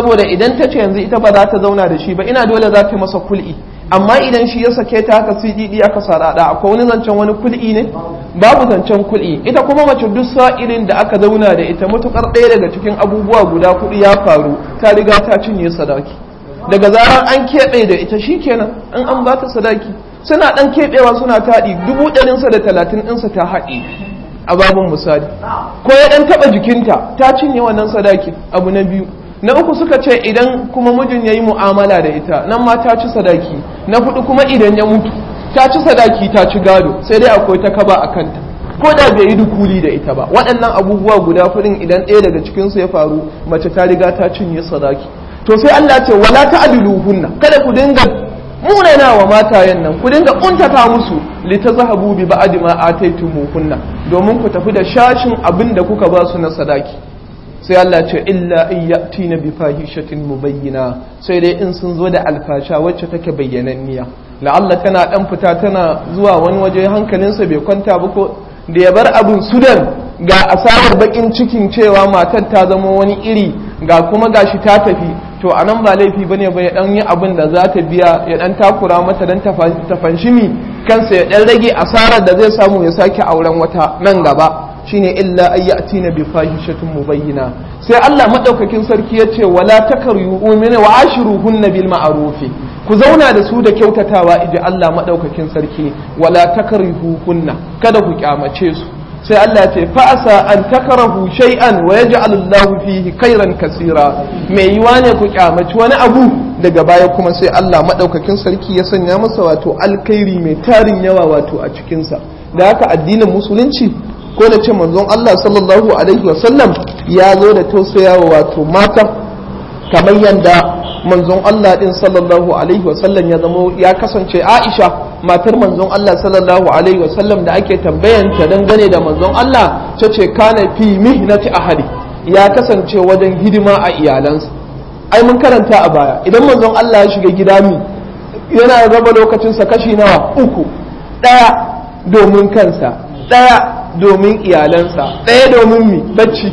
saboda idan ta ce yanzu ita ba za ta zauna da shi ba ina dole za ta masa kul'i amma idan shi ya sake ta haka sididi aka sarada akwai wani zancen wani kul'i ne babu zancen kul'i ita kuma mace duk sa'ilin da aka zauna da ita matukar ɗaya daga cikin abubuwa guda kuɗi ya faru ta riga ta cinye sadaki daga zarar an keɓe da ita shikenan in an ba ta sadaki suna ɗan keɓewa suna taɗi dubu ɗarinsa da talatin ɗinsa ta haɗi a babin misali ko ya ɗan taɓa jikinta ta cinye wannan sadaki abu na biyu na uku suka ce idan kuma mijin ya yi mu'amala da ita nan ma ta ci sadaki na hudu kuma idan ya mutu ta ci sadaki ta ci gado sai dai akwai ta kaba a kanta ko da bai yi dukuli da ita ba waɗannan abubuwa guda hudun idan ɗaya daga cikinsu ya faru mace ta riga ta cinye sadaki to sai Allah ce wala ta'diluhunna kada ku dinga munana wa matayen nan ku dinga kuntata musu litazhabu bi ba'di ma ataytumuhunna domin ku tafi da shashin abin da kuka ba su na sadaki sai Allah ce illa in ya'tina bi fahishatin mubayyina sai dai in sun zo da alfasha wacce take bayyananniya la'alla tana dan fita tana zuwa wani waje hankalinsa bai kwanta ba ko da ya bar abin sudan ga asarar bakin cikin cewa matar ta zama wani iri ga kuma gashi ta tafi to a nan ba laifi bane ba ya dan yi abin da za ta biya ya dan takura mata dan ta fanshimi kansa ya dan rage asarar da zai samu ya sake auren wata nan gaba shine illa ayyatina bi fahishatin mubayyina sai Allah madaukakin sarki yace wala takaryu umina wa ashiruhunna bil ma'ruf ku zauna da su da kyautatawa idan Allah madaukakin sarki wala takarhuhunna kada ku kyamace su sai Allah ce fa'asa an takarahu shay'an wa yaj'al Allah fihi khairan kasira mai yiwa ne ku kyamaci wani abu daga baya kuma sai Allah madaukakin sarki ya sanya masa wato alkhairi mai tarin yawa wato a cikin sa da haka addinin musulunci ko da ce manzon Allah sallallahu alaihi wasallam ya zo da tausayawa wato mata kamar yadda manzon Allah din sallallahu alaihi wasallam ya zamo ya kasance Aisha matar manzon Allah sallallahu alaihi wasallam da ake tambayanta dangane da manzon Allah ta ce kana fi mihnati ahadi ya kasance wajen hidima a iyalansa ai mun karanta a baya idan manzon Allah ya shiga gida mi yana raba lokacinsa kashi nawa uku ɗaya domin kansa ɗaya domin iyalansa ɗaya domin mi bacci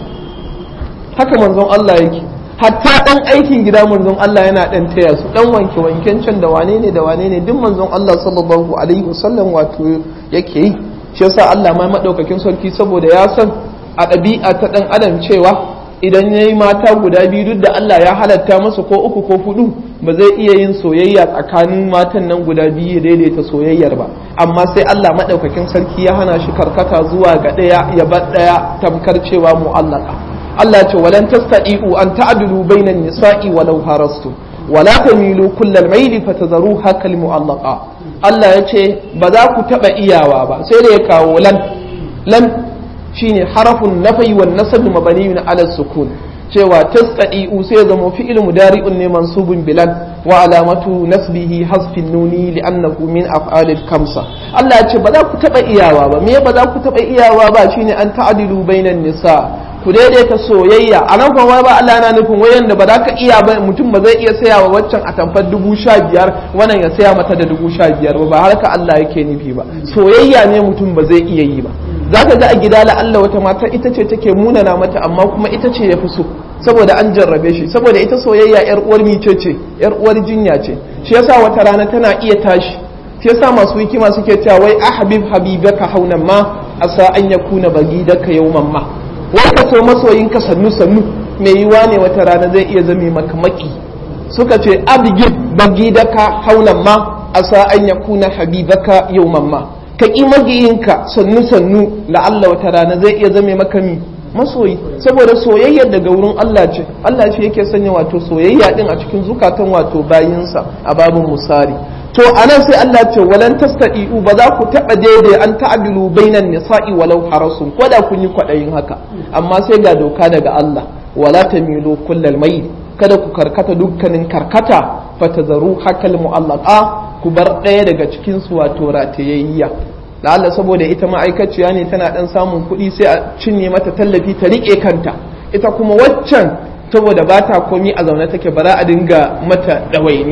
haka manzon Allah yake hatta dan aikin gida manzon Allah yana dan taya su dan wanke wanken can da wane ne da wane ne duk manzon Allah sallallahu alaihi wasallam wato yake yi shi yasa Allah ma madaukakin sarki saboda ya san a ɗabi'a ta dan adam cewa idan yayi mata guda biyu duk da Allah ya halatta masa ko uku ko hudu ba zai iya yin soyayya tsakanin matan nan guda biyu ya daidaita soyayyar ba amma sai Allah madaukakin sarki ya hana shi karkata zuwa ga ɗaya ya bar ɗaya tamkar cewa mu'allaka Allah ce walan tastadi'u an ta'dilu bainan nisa'i walau harastu wala tamilu kullal maili fatadharuha kal mu'allaqa Allah ya ce ba za ku taba iyawa ba sai da ya kawo lan lan shine harafun nafai wan nasab mabniyun ala sukun cewa tastadi'u sai ya zama fi'il mudari'un ne mansubun bilan wa alamatu nasbihi hasfin nuni li'annahu min af'alil kamsa Allah ya ce ba za ku taba iyawa ba me ba za ku taba iyawa ba shine an ta'dilu bainan nisa ku daidaita soyayya a nan kuma ba Allah na nufin wayan da ba za ka iya ba mutum ba zai iya saya wa waccan a tamfar dubu sha biyar wannan ya saya mata da dubu sha biyar ba ba har ka Allah yake nufi ba soyayya ne mutum ba zai iya yi ba za ka ga a gida la Allah wata mata ita ce take munana mata amma kuma ita ce ya fi so saboda an jarrabe shi saboda ita soyayya yar uwar mice ce yar uwar jinya ce shi yasa wata rana tana iya tashi shi yasa masu hikima suke cewa wai ahbib habibaka haunan ma asa an yakuna bagidaka yawman ma wanda so masoyinka sannu sannu mai yiwa ne wata rana zai iya zame maka maki suka ce abgid bagidaka haunan ma asa an yakuna habibaka yawman ma ka ƙi magiyinka sannu sannu la'alla wata rana zai iya zame maka mi masoyi saboda soyayyar daga wurin Allah ce Allah shi yake sanya wato soyayya din a cikin zukatan wato bayinsa a babin musari to anan sai Allah ce walan tastadi'u ba za ku taba daidai an ta'dilu bainan nisa'i walau harasun ko da kun yi kwadayin haka amma sai ga doka daga Allah wala tamilu kullal mai kada ku karkata dukkanin karkata fatazaru hakal mu'allaqa ku bar ɗaya daga cikin su wato ratayayya la'alla saboda ita ma'aikaciya ne tana dan samun kuɗi sai a cinye mata tallafi ta riƙe kanta ita kuma waccan saboda ba ta komi a zaune take ba za a dinga mata ɗawainiya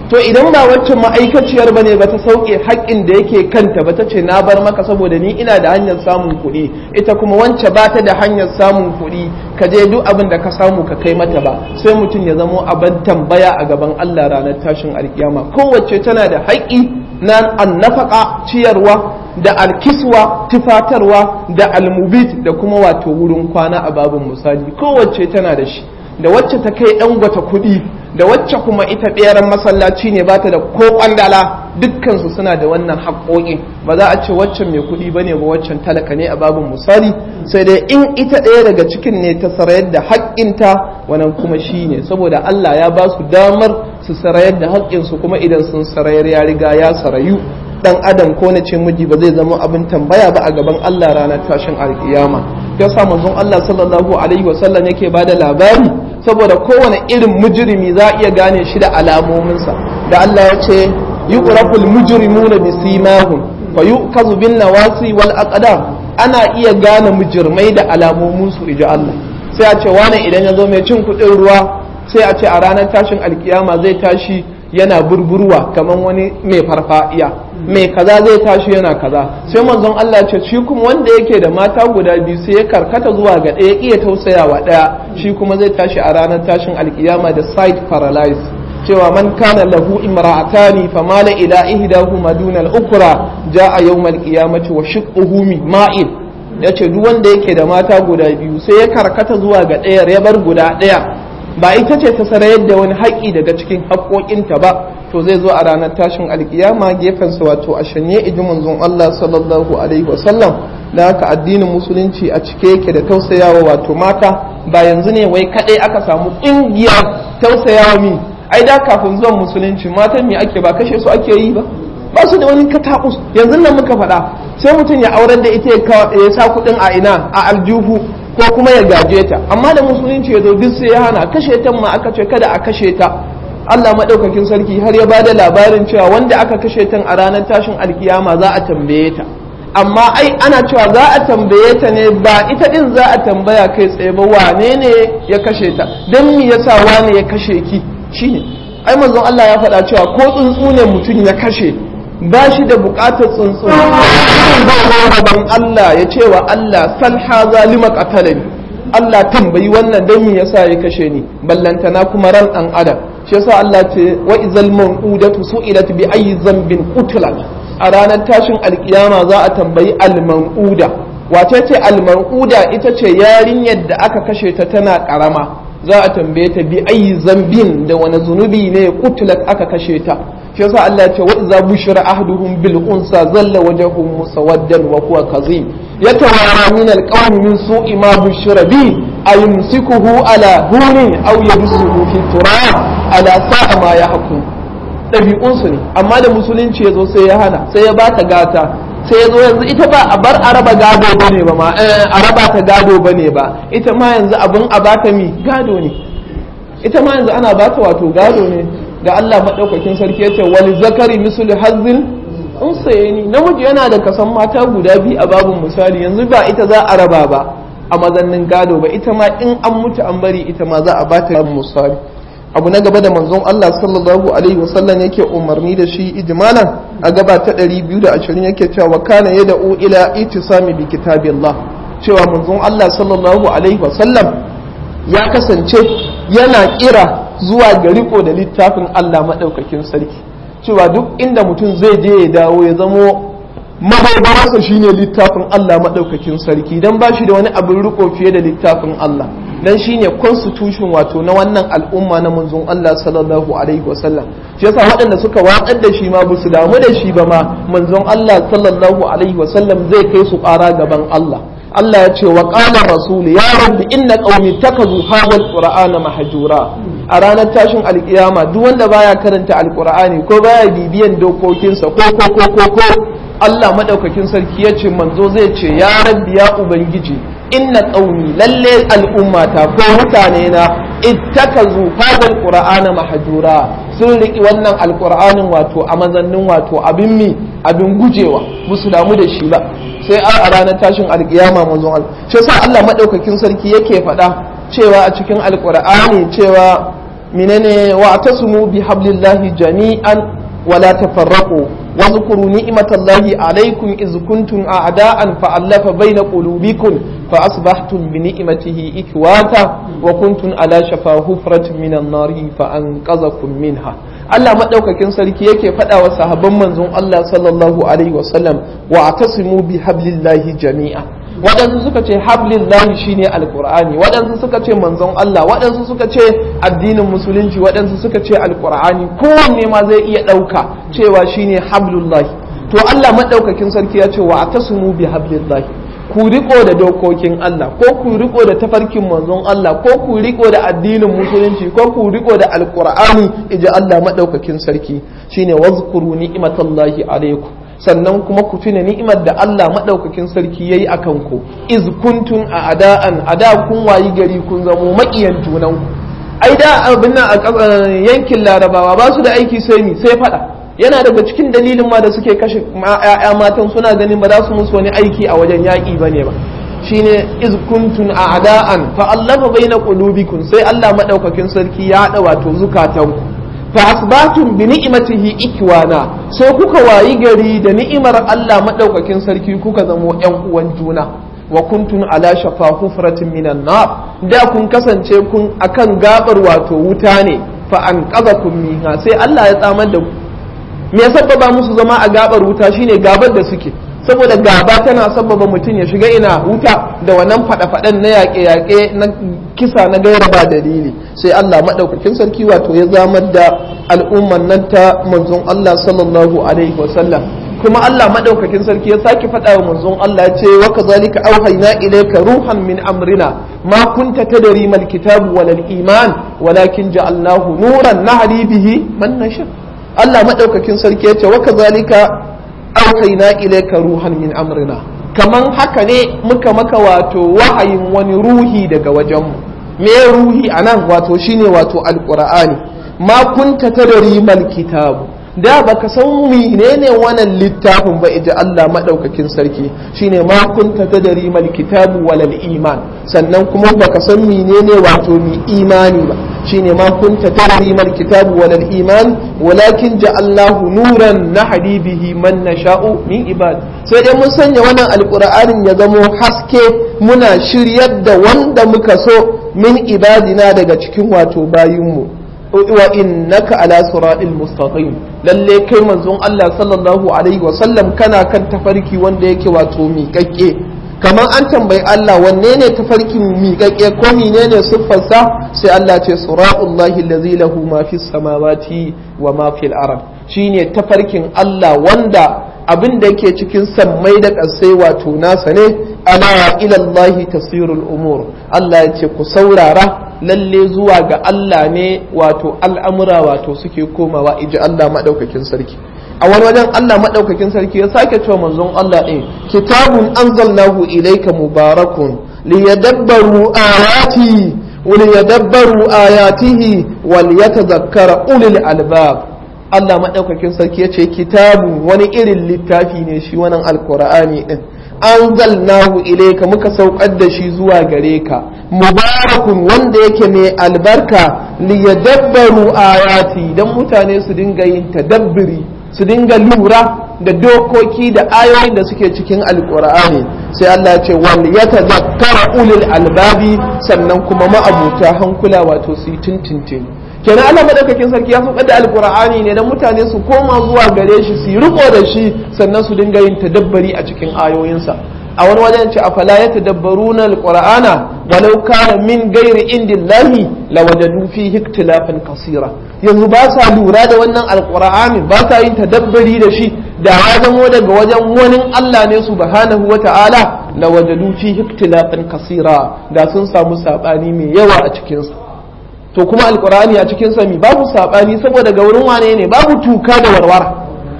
to idan ba wacce ma'aikaciyar bane ba ta sauke haƙƙin da yake kanta ba ta ce na bar maka saboda ni ina da hanyar samun kuɗi ita kuma wance ba ta da hanyar samun kuɗi ka je duk abin da ka samu ka kai mata ba sai mutum ya zamo abin tambaya a gaban Allah ranar tashin alkiyama kowace tana da haƙƙi na annafaka ciyarwa da alkiswa tufatarwa da almubit da kuma wato wurin kwana a babin misali kowace tana da shi da wacce ta kai ɗan gwata kuɗi da wacce kuma ita ɓeran masallaci ne ba ta da ko ƙwandala dukkansu suna da wannan haƙoƙi ba za a ce waccan mai kuɗi ba ne ba waccan talaka ne a babin misali sai dai in ita ɗaya daga cikin ne ta sarayar da haƙƙinta wannan kuma shi ne saboda Allah ya ba su damar su sarayar da haƙƙinsu kuma idan sun sarayar ya riga ya sarayu dan adam ko na ce miji ba zai zama abin tambaya ba a gaban Allah ranar tashin alkiyama ya sa manzon Allah sallallahu alaihi wasallam yake bada labari saboda kowane irin mujrimi za a iya gane shi da alamominsa da Allah ya ce yuqraful mujrimuna bisimahum fa yu'kazu bin nawasi wal aqdam ana iya gane mujrimai da alamomin su iji Allah sai a ce wani idan ya zo mai cin kuɗin ruwa sai a ce a ranar tashin alkiyama zai tashi yana burburwa kamar wani mai farfadiya mai kaza zai tashi yana kaza sai manzon Allah ce shi kuma wanda yake da mata guda biyu sai ya karkata zuwa ga ɗaya iya tausayawa ɗaya shi kuma zai tashi a ranar tashin alkiyama da side paralysis cewa man kana lahu imra'atani famala ila ihdahuma duna al-ukra jaa yawm al-qiyamati wa shiqquhu ma'il yace duk wanda yake da mata guda biyu sai ya karkata zuwa ga ɗaya ya bar guda ɗaya ba ita ce ta sarayar da wani haƙƙi daga cikin haƙƙoƙinta ba to zai zo a ranar tashin alkiyama gefensa wato a shanye iji manzon Allah sallallahu alaihi wasallam da haka addinin musulunci a cike yake da tausayawa wato mata ba yanzu ne wai kaɗai aka samu ƙungiyar tausayawa mi ai da kafin zuwan musulunci matan me ake ba kashe su ake yi ba ba su da wani katakus yanzu nan muka faɗa sai mutum ya aurar da ita ya sa kuɗin a ina a aljihu ko kuma ya gaje ta amma da musulunci ya zo duk sai ya hana kashe ta ma aka ce kada a kashe ta Allah madaukakin sarki har ya bada labarin cewa wanda aka kashe ta a ranar tashin alkiyama za a tambaye ta amma ai ana cewa za a tambaye ta ne ba ita din za a tambaya kai tsaye ba wane ne ya kashe ta dan me yasa wane ya kashe ki shine ai manzon Allah ya faɗa cewa ko tsuntsu ne mutum ya kashe ba shi da bukatar tsuntsu gaban Allah ya ce wa Allah sal haza lima qatalani Allah tambayi wannan dan me yasa ya kashe ni ballantana kuma ran dan adam shi yasa Allah ce wa izal mawudatu su'ilat bi ayyi dhanbin qutilat a ranar tashin alkiyama za a tambayi al-mawuda wace ce al-mawuda ita ce yarinyar da aka kashe ta tana karama za a tambaye ta bi ayyi zambin da wani zunubi ne qutilat aka kashe ta shi yasa Allah ya ce wa idza bushira ahduhum bil unsa zalla wajhuhu musawaddan wa huwa kazim yatawara min al qawmi min su'i ma bushira bi ayumsikuhu ala hunin aw yabsuhu fi turab ala sa'a ma yahkum dabi'un su ne amma da musulunci yazo sai ya hana sai ya bata gata sai yazo yanzu ita ba a bar araba gado bane ba ma araba ta gado bane ba ita ma yanzu abun a bata mi gado ne ita ma yanzu ana bata wato gado ne da Allah maɗaukakin sarki ya ce wani zakari misali hazin in saye ni namiji yana da kasan mata guda biyu a babin misali yanzu ba ita za a raba ba a mazannin gado ba ita ma in an mutu an bari ita ma za a bata babin misali abu na gaba da manzon Allah sallallahu alaihi wasallam yake umarni da shi ijmalan a gaba ta 220 yake cewa wa kana yad'u ila itisami bi kitabillah cewa manzon Allah sallallahu alaihi wasallam ya kasance yana kira zuwa ga riko da littafin Allah maɗaukakin sarki cewa duk inda mutum zai je ya dawo ya zamo mahaifarsa shine littafin Allah maɗaukakin sarki don ba shi da wani abin riko fiye da littafin Allah don shine constitution wato na wannan al'umma na manzon Allah sallallahu alaihi wasallam shi yasa waɗanda suka watsar da shi ma ba su damu da shi ba ma manzon Allah sallallahu alaihi wasallam zai kai su ƙara gaban Allah Allah ya ce wa qala rasul ya rabbi inna qaumi takazu hadha alqur'ana mahjura a ranar tashin alkiyama duk wanda baya karanta alqur'ani ko baya bibiyan dokokinsa ko ko ko ko ko Allah madaukakin sarki ya ce manzo zai ce ya rabbi ya ubangiji inna qaumi lalle al'ummata ko mutane na ittakazu hadha alqur'ana mahjura sun riki wannan alqur'anin wato a mazannin wato abin mi abin gujewa musu damu da shi ba sai a ranar tashin alkiyama manzon Allah shi yasa Allah madaukakin sarki yake faɗa cewa a cikin alqur'ani cewa menene wa tasmu bi hablillahi jami'an wala tafarraqu واذكروا نعمة الله عليكم إذ كنتم أعداء فألف بين قلوبكم فأصبحتم بنعمته إخواتا وكنتم على شفا حفرة من النار فأنقذكم منها Allah maɗaukakin sarki yake faɗa wa sahabban manzon Allah sallallahu alaihi wasallam wa atasimu bi hablillahi jami'a waɗansu suka ce hablillahi shine alqur'ani waɗansu suka ce manzon Allah waɗansu suka ce addinin musulunci waɗansu suka ce alqur'ani kowanne ma zai iya ɗauka cewa shine hablullahi to Allah maɗaukakin sarki ya ce wa atasimu bi hablillahi ku riko da dokokin Allah ko ku riko da tafarkin manzon Allah ko ku riko da addinin musulunci ko ku riko da alqur'ani iji Allah madaukakin sarki shine wazkuru ni'matallahi alaikum sannan kuma ku tuna ni'imar da Allah madaukakin sarki yayi akan ku iz kuntum a ada'an ada kun wayi gari kun zamo makiyan junan ku ai da abin nan a yankin larabawa ba su da aiki sai mi sai fada yana daga cikin dalilin ma da suke kashe ‘ya'ya matan suna ganin ba za su musu wani aiki a wajen yaƙi ba ne ba shine iz kuntun a ada'an fa allafa baina qulubikum sai Allah madaukakin sarki ya haɗa wato zukatanku fa asbatum bi ni'matihi ikwana sai kuka wayi gari da ni'imar Allah madaukakin sarki kuka zamo ƴan uwan juna wa kuntun ala shafa hufratin minan nar da kun kasance kun akan gabar wato wuta ne fa an qazakum minha sai Allah ya tsamar da ku me ya sabbaba musu zama a gabar wuta shine gabar da suke saboda gaba tana sabbaba mutum ya shiga ina wuta da wannan fada-fadan na yaƙe-yaƙe na kisa na gaira ba dalili sai Allah maɗaukakin sarki wato ya zamar da al'umman nan ta manzon Allah sallallahu alaihi wasallam kuma Allah maɗaukakin sarki ya sake faɗa wa manzon Allah ya ce wa kazalika auhayna ilayka ruhan min amrina ma kunta tadri mal kitabu wal iman walakin ja'alnahu nuran nahdi bihi man nasha Allah maɗaukakin sarki ya ce wa kazalika auhayna ilayka ruhan min amrina kaman haka ne muka maka wato wahayin wani ruhi daga wajenmu me ruhi anan wato shine wato alqur'ani ma kunta tadri mal kitabu da baka san menene wannan littafin ba ija Allah madaukakin sarki shine ma kunta tadri mal kitabu walal iman sannan kuma baka san menene wato mi imani ba shine ma kunta tadri mal kitabu walal iman walakin ja'alnahu nuran nahdi bihi man nasha'u min ibad sai dai mun sanya wannan alqur'anin ya zamo haske muna shiryar da wanda muka so min ibadina daga cikin wato bayinmu wa innaka ala siratil mustaqim lalle kai manzon Allah sallallahu alaihi wa sallam kana kan tafarki wanda yake wato miƙaƙƙe kamar an tambayi Allah wanne ne tafarkin miƙaƙƙe ko menene siffarsa sai Allah ce siratullahi allazi lahu ma fis samawati wa ma fil ard shine tafarkin Allah wanda abin da yake cikin sammai da ƙasai wato nasa ne ala ilallahi tasirul umur Allah ya ce ku saurara lalle zuwa ga Allah ne wato al'amura wato suke komawa iji Allah maɗaukakin sarki a wani wajen Allah maɗaukakin sarki ya sake cewa manzon Allah ɗin kitabun anzalnahu ilayka mubarakun liyadabbaru ayati وليدبروا آياته وليتذكر أولي الألباب Allah maɗaukakin sarki ya ce kitabun wani irin littafi ne shi wannan alkur'ani ɗin an zalnahu ilaika muka saukar da shi zuwa gare ka mubarakun wanda yake mai albarka liyadabbaru ayati dan mutane su dinga yin tadabbiri su dinga lura da dokoki da ayoyin da suke cikin alkur'ani sai Allah ya ce wal yatadhakkara ulul albabi sannan kuma ma'abuta hankula wato su yi tuntuntuni kenan Allah madaukakin sarki ya saukar da alkur'ani ne dan mutane su koma zuwa gare shi su yi riko da shi sannan su dinga yin tadabbari a cikin ayoyinsa a wani wajen ce afala ya tadabbaruna alqur'ana walau kana min ghairi indillahi lawajadu fihi ikhtilafan kasira yanzu ba sa lura da wannan alqur'ani ba sa yin tadabbari da shi da ya zamo daga wajen wani Allah ne subhanahu wata'ala lawajadu fihi ikhtilafan kasira da sun samu sabani mai yawa a cikin sa to kuma alqur'ani a cikin sa mi babu sabani saboda ga wurin wane ne babu tuka da warwara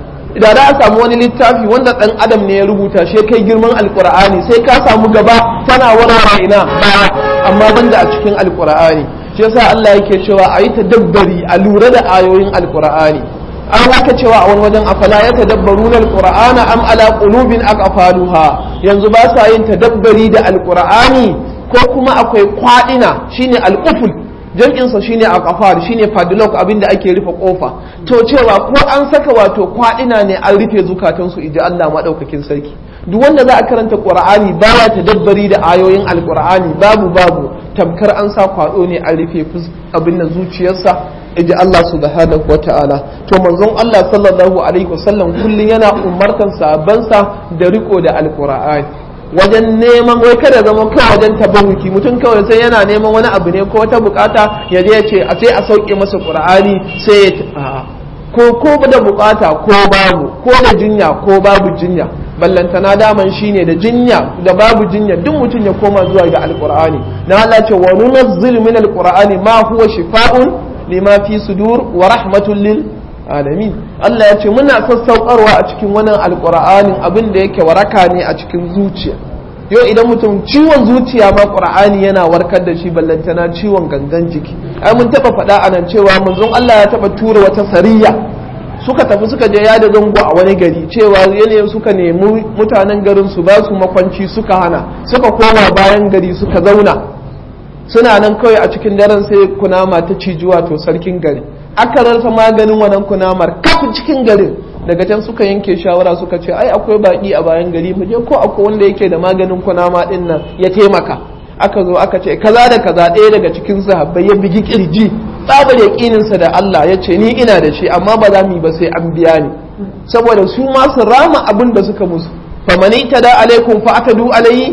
da za a samu wani littafi wanda dan adam ne ya rubuta shi kai girman alkur'ani sai ka samu gaba tana warware ina baya amma banda a cikin alkur'ani shi yasa Allah yake cewa a yi tadabbari a lura da ayoyin alkur'ani an haka cewa a wani wajen afala ya tadabbaruna alqur'ana am ala qulubin aqfaluha yanzu ba sa yin tadabbari da alkur'ani ko kuma akwai kwadina shine al'uful jam'insa shine a kafar shine padlock abinda ake rufe kofa to cewa ko an saka wato kwadina ne an rufe zukatansu iji Allah madaukakin sarki duk wanda za a karanta qur'ani baya tadabbari da ayoyin alqur'ani babu babu tamkar an sa kwado ne an rufe abin da zuciyarsa iji Allah subhanahu wata'ala to manzon Allah sallallahu alaihi wasallam kullun yana umartan sahabbansa da riko da alqur'ani wajen neman wai kada zama kawai wajen tabarruki mutum kawai sai yana neman wani abu ne ko wata bukata ya je ya ce a sai a sauke masa qur'ani sai ya ko ko da bukata ko babu ko da jinya ko babu jinya ballantana daman shine da jinya da babu jinya duk mutum ya koma zuwa ga alqur'ani na Allah ce wa nunazzilu min alqur'ani ma huwa shifaa'un lima fi sudur wa rahmatul lil alamin Allah ya ce muna sassaukarwa a cikin wannan alqur'anin abin da yake waraka ne a cikin zuciya yau idan mutum ciwon zuciya ma qur'ani yana warkar da shi ballantana ciwon gangan jiki ai mun taba faɗa anan cewa manzon Allah ya taba tura wata sariya suka tafi suka je yada zango a wani gari cewa yanayin suka nemi mutanen garin su ba su makwanci suka hana suka koma bayan gari suka zauna suna nan kawai a cikin daren sai kunama ta ciji wato sarkin gari aka rasa maganin wannan kunamar kafin cikin garin daga can suka yanke shawara suka ce ai akwai baki a bayan gari mu je ko akwai wanda yake da maganin kunama din nan ya taimaka aka zo aka ce kaza da kaza ɗaya daga cikin sahabbai ya bigi kirji tsabar yaƙininsa da Allah ya ce ni ina da shi amma ba za mu yi ba sai an biya ni saboda su ma su rama abin da suka musu famani ta da alaikum fa aka du alayhi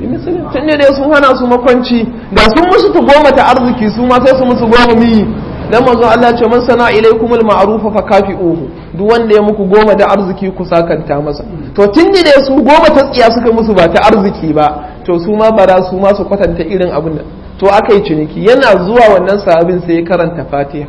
tun dai sun hana su makwanci da sun musu ta goma ta arziki su ma sai su musu goma miyi dan manzon Allah ce man sana ilaikumul ma'rufa fa kafi'uhu duk wanda ya muku goma da arziki ku sakanta masa to tun da su goma ta tsiya suka musu ba ta arziki ba to su ma bara su ma su kwatanta irin abin da to aka yi ciniki yana zuwa wannan sahabin sai ya karanta fatiha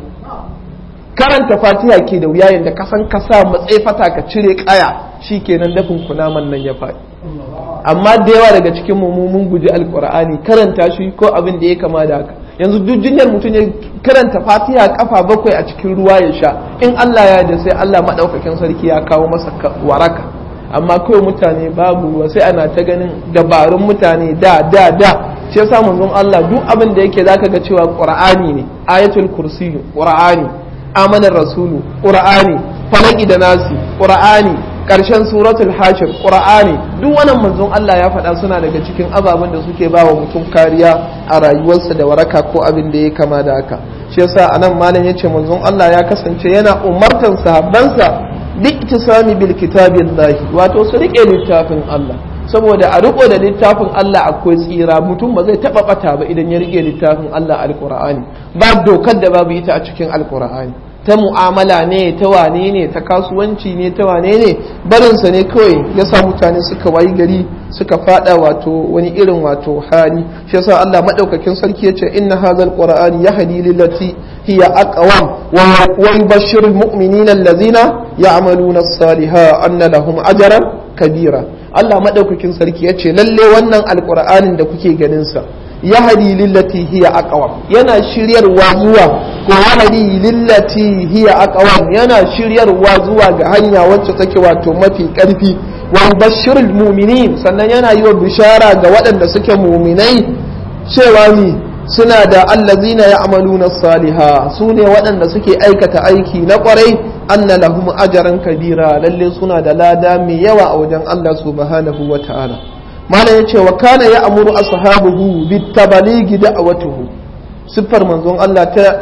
karanta fatiha ke da wuya yadda kasan kasa matsayi fata ka cire kaya shikenan dafin kunaman nan ya faɗi amma da yawa daga cikin mu mun guji alqur'ani karanta shi ko abin da ya kama da haka yanzu duk jinyar mutum ya karanta fatiha kafa bakwai a cikin ruwa ya sha in Allah ya da sai Allah madaukakin sarki ya kawo masa waraka amma kawai mutane babu ruwa sai ana ta ganin dabarun mutane da da da shi yasa manzon Allah duk abin da yake zaka ga cewa qur'ani ne ayatul kursi qur'ani amanar rasulu qur'ani falaki da nasi qur'ani karshen suratul hashir qur'ani duk wannan manzon Allah ya faɗa suna daga cikin ababen da suke ba wa mutum kariya a rayuwarsa da waraka ko abin da ya kama da haka shi yasa anan malam yace manzon Allah ya kasance yana umartan sahabbansa bi ittisami bil kitabillahi wato su rike littafin Allah saboda a riko da littafin Allah akwai tsira mutum ba zai taba bata ba idan ya rike littafin Allah alqur'ani ba dokar da babu ita a cikin alqur'ani ta mu'amala ne ta wane ne ta kasuwanci ne ta wane ne barinsa ne kawai ya sa mutane suka wayi gari suka fada wato wani irin wato hali shi yasa Allah madaukakin sarki yace inna hadzal qur'ani yahdi lillati hiya aqwam wa yubashshirul mu'minina allazina ya'maluna as-salihat anna lahum ajran kabira Allah madaukakin sarki yace lalle wannan alqur'anin da kuke ganin sa yahdi lillati hiya aqwam yana shiryarwa zuwa ko yahdi lillati hiya aqwam yana shiryarwa zuwa ga hanya wacce take wato mafi karfi wa bashirul mu'minin sannan yana yi wa bishara ga waɗanda suke mu'minai cewa ni suna da allazina ya'maluna saliha su ne waɗanda suke aikata aiki na ƙwarai anna lahum ajran kabira lalle suna da lada mai yawa a wajen Allah subhanahu wa ta'ala malam ya ce wa kana ya amuru ashabuhu bitabaligi da'awatuhu siffar manzon Allah ta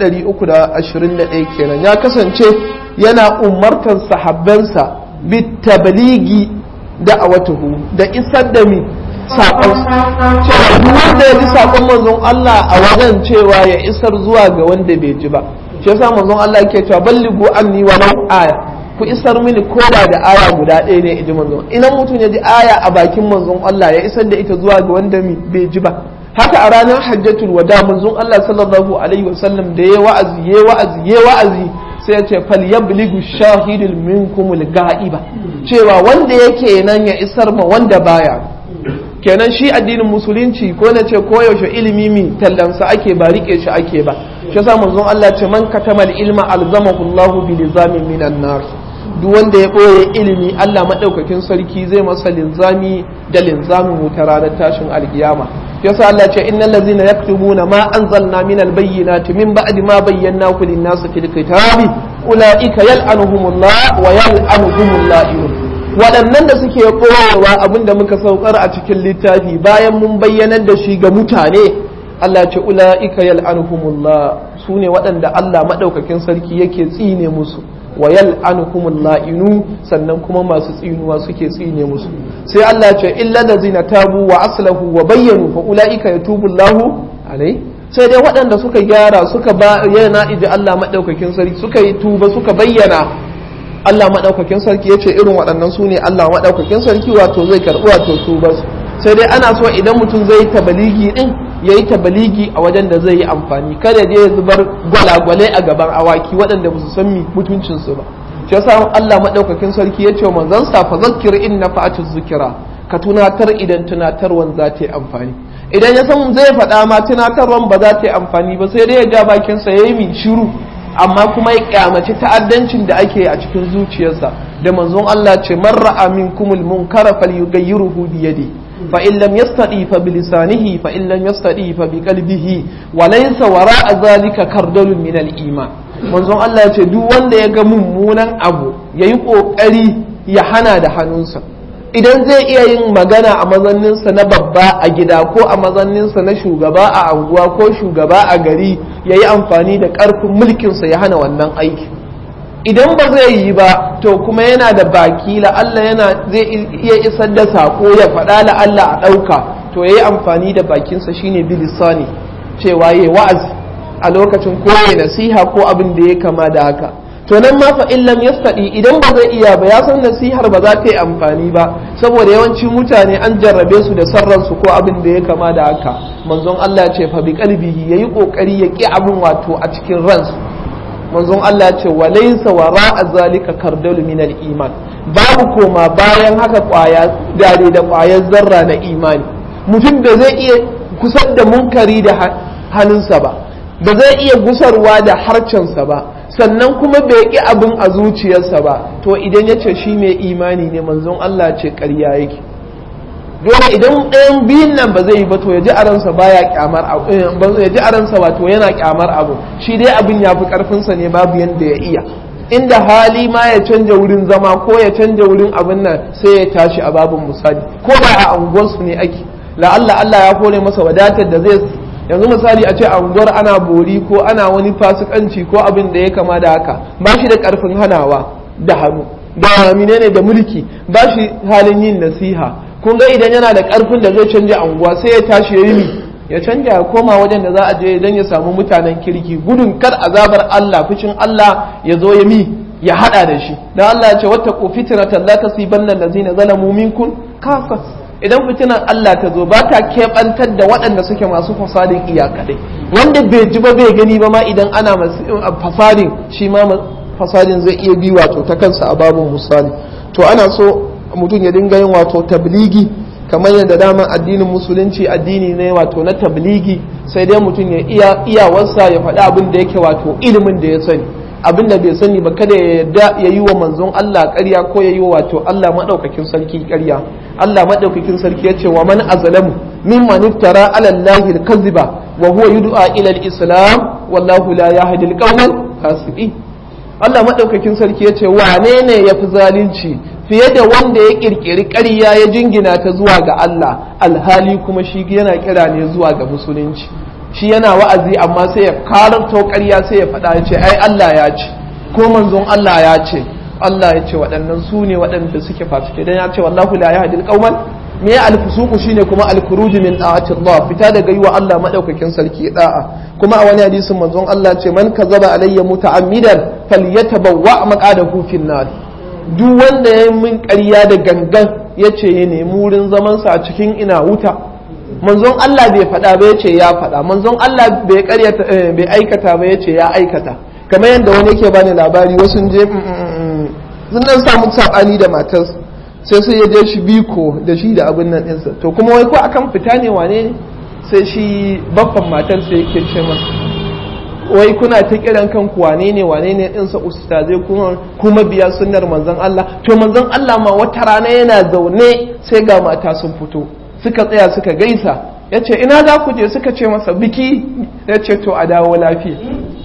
321 kenan ya kasance yana umartar sahabbansa bitabaligi da'awatuhu da isar da mi saƙon cewa duk wanda ya ji saƙon manzon Allah a wajen cewa ya isar zuwa ga wanda bai ji ba shi yasa manzon Allah ke cewa balligu anni wa aya ku isar mini koda da aya guda ɗaya ne iji manzon idan mutum ya ji aya a bakin manzon Allah ya isar da ita zuwa ga wanda bai ji ba haka a ranar hajjatul wada manzon Allah sallallahu alaihi wasallam da ya wa'azi ya wa'azi ya wa'azi sai ya ce fal yablighu shahidul minkumul ga'iba cewa wanda yake nan ya isar ma wanda baya kenan shi addinin musulunci ko na ce koyaushe ilimi mi tallansa ake ba rike shi ake ba shi yasa manzon Allah ce man katamal ilma alzamahu Allahu bi lizamin minan nar duk wanda ya ɓoye ilimi Allah maɗaukakin sarki zai masa linzami da linzamin wuta ranar tashin alkiyama yasa Allah ce innal ladzina yaktubuna ma anzalna minal bayyinati min ba'di ma bayyanahu lin-nasi fil kitabi ulaika yal'anuhumullah wa yal'anuhumul la'inun waɗannan da suke ɓoyewa abin da muka saukar a cikin littafi bayan mun bayyanar da shi ga mutane Allah ce ula'ika yal'anuhumullah su ne waɗanda Allah maɗaukakin sarki yake tsine musu wa yal'anuhumul la'inu sannan kuma masu tsinuwa suke tsine musu sai Allah ce illa zina tabu wa aslahu wa bayyanu fa ula'ika yatubu Allahu alai sai dai waɗanda suka gyara suka bayyana iji Allah maɗaukakin sarki suka yi tuba suka bayyana Allah maɗaukakin sarki ya ce irin waɗannan su ne Allah maɗaukakin sarki wato zai karɓi wato su ba sai dai ana so idan mutum zai yi tabaligi ɗin ya yi tabaligi a wajen da zai yi amfani kada je ya zubar gwalagwalai a gaban awaki waɗanda ba su san mutuncinsu ba shi yasa Allah maɗaukakin sarki ya ce wa manzon sa fa zakkir in nafa'atu zikira ka tunatar idan tunatarwan za ta yi amfani idan ya san zai faɗa ma tunatarwan ba za ta yi amfani ba sai dai ya ja bakinsa ya yi min shiru amma kuma ya kyamaci ta'addancin da ake a cikin zuciyarsa da manzon Allah ce man ra'a minkumul munkara falyughayyiruhu bi yadi fa in lam yastati fa bi lisanihi fa in lam yastati fa bi qalbihi wa laysa wara'a zalika kardalun min al iman manzon Allah ya ce duk wanda ya ga mummunan abu yayi kokari ya hana da hannunsa idan zai iya yin magana a mazanninsa na babba a gida ko a mazanninsa na shugaba a anguwa ko shugaba a gari ya yi amfani da ƙarfin mulkinsa ya hana wannan aiki idan ba zai yi ba to kuma yana da baki la'alla yana zai iya isar da sako ya faɗa la'alla a ɗauka to ya yi amfani da bakinsa shine bilisani cewa ya wa'azi a lokacin ko ya nasiha ko abin da ya kama da haka to nan ma fa in lam yastadi idan ba zai iya ba ya san nasihar ba za ta yi amfani ba saboda yawancin mutane an jarrabe su da sarran su ko abin da ya kama da haka manzon Allah ce fa bi qalbihi yayi kokari ya ki abin wato a cikin ransu manzon Allah ce wa laysa wara'a zalika kardalu min al-iman babu koma bayan haka kwaya dare da kwayar zarra na imani mutum da zai iya kusar da munkari da hannunsa ba ba zai iya gusarwa da harcensa ba sannan kuma bai ƙi abin a zuciyarsa ba to idan ya ce shi mai imani ne manzon Allah ce ƙarya yake dole idan ɗayan biyun nan ba zai yi ba to ya ji a ransa baya kyamar abu ya ji a ransa wato yana kyamar abu shi dai abin ya fi ƙarfinsa ne babu yanda ya iya inda hali ma ya canja wurin zama ko ya canja wurin abin nan sai ya tashi a babin misali ko ba a unguwarsu ne ake la'alla Allah ya kore masa wadatar da zai yanzu misali a ce a unguwar ana bori ko ana wani fasikanci ko abin da ya kama da haka ba shi da karfin hanawa da hannu da menene da mulki ba shi halin yin nasiha kun ga idan yana da karfin da zai canja unguwa sai ya tashi ya yi ya canja ya koma wajen da za a je idan ya samu mutanen kirki gudun kar azabar Allah fushin Allah ya zo ya mi ya hada da shi dan Allah ya ce wattaqu fitnatan la tasibanna allazina zalamu minkum kafa idan fitinan Allah ta zo ba ta keɓantar da waɗanda suke masu fasadin iyakadai wanda bai ji ba bai gani ba ma idan ana fasadin shi ma fasadin zai iya bi wato ta kansa a babin misali to ana so mutum ya dinga yin wato tabligi kamar yadda dama addinin musulunci addini ne wato na tabligi sai dai mutum ya iya iyawarsa ya faɗi abin da yake wato ilimin da ya sani abin da bai sani ba kada ya yarda ya yi wa manzon Allah ƙarya ko ya yi wa wato Allah maɗaukakin sarki ƙarya Allah maɗaukakin sarki ya ce wa man azlamu mimman iftara ala Allah al-kadhiba wa huwa yud'a ila al-islam wallahu la yahdi al-qawmal fasiqin Allah maɗaukakin sarki ya ce wane ne ya fi zalunci fiye da wanda ya ƙirƙiri ƙarya ya jingina ta zuwa ga Allah alhali kuma shi yana kira ne zuwa ga musulunci shi yana wa'azi amma sai ya karanto ƙarya sai ya faɗa ya ce ai Allah ya ce ko manzon Allah ya ce Allah ya ce waɗannan su ne waɗanda suke fasike dan ya ce wallahu la yahdil qauman me ya alfusuku shine kuma alkhuruj min da'ati Allah fita daga yi wa Allah madaukakin sarki da'a kuma a wani hadisin manzon Allah ce man kazaba alayya muta'ammidan falyatabawwa maqadahu fin nar duk wanda ya min ƙarya da gangan yace ya nemi wurin zaman sa a cikin ina wuta manzon Allah bai faɗa ba yace ya faɗa manzon Allah bai ƙaryata bai aikata ba yace ya aikata kamar yadda wani yake bani labari wasu je sun dan samu sabani da matarsa sai sai ya je shi biko da shi da abin nan ɗinsa to kuma wai ko akan fita ne wane ne sai shi baffan matar sai yake ce masa wai kuna ta kiran kanku wane ne wane ne din sa ustazai kuma kuma biya sunnar manzon Allah to manzon Allah ma wata rana yana zaune sai ga mata sun fito suka tsaya suka gaisa yace ina za ku je suka ce masa biki yace to a dawo lafiya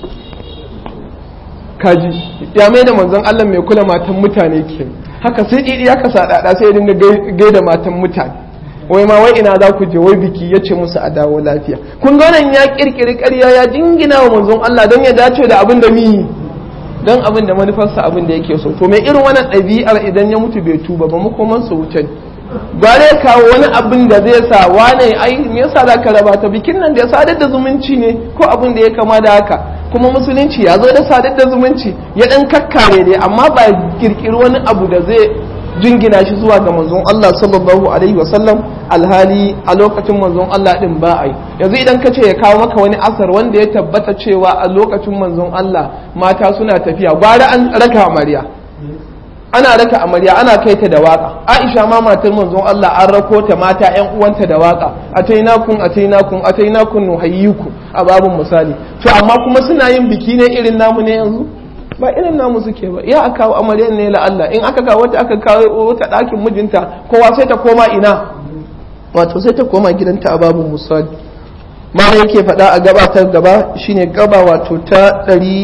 kaji ya mai da manzon Allah mai kula matan mutane ke haka sai didi ya kasa dada sai ya dinga gaida matan mutane wai ma wai ina za ku je wai biki ya ce musu a dawo lafiya kun ga wannan ya kirkiri ƙarya ya jingina wa manzon Allah don ya dace da abin da mi don abin da manufarsa abin da yake so to mai irin wannan ɗabi'ar idan ya mutu bai tuba ba makoman su wuce ba zai kawo wani abin da zai sa wane ai me yasa za ka raba ta bikin nan da ya sadar da zumunci ne ko abin da ya kama da haka kuma musulunci ya zo da sadar da zumunci ya dan kakkare dai amma ba kirkiri wani abu da zai jingina shi zuwa ga manzon Allah sallallahu alaihi wasallam alhali a lokacin manzon Allah din ba ai yanzu idan ka ce ya kawo maka wani asar wanda ya tabbata cewa a lokacin manzon Allah mata suna tafiya gwara an raka amarya ana raka amarya ana kai ta da waka Aisha ma matar manzon Allah an rako ta mata ƴan uwanta da waka atainakum atainakum atainakum nuhayyiku a babun misali to amma kuma suna yin biki ne irin namu ne yanzu ba irin namu suke ba ya aka kawo amaryar ne la Allah in aka kawo wata aka kawo wata ɗakin mijinta kowa sai ta koma ina wato sai ta koma gidanta a babun misali ma yake faɗa a gabatar gaba shine gaba wato ta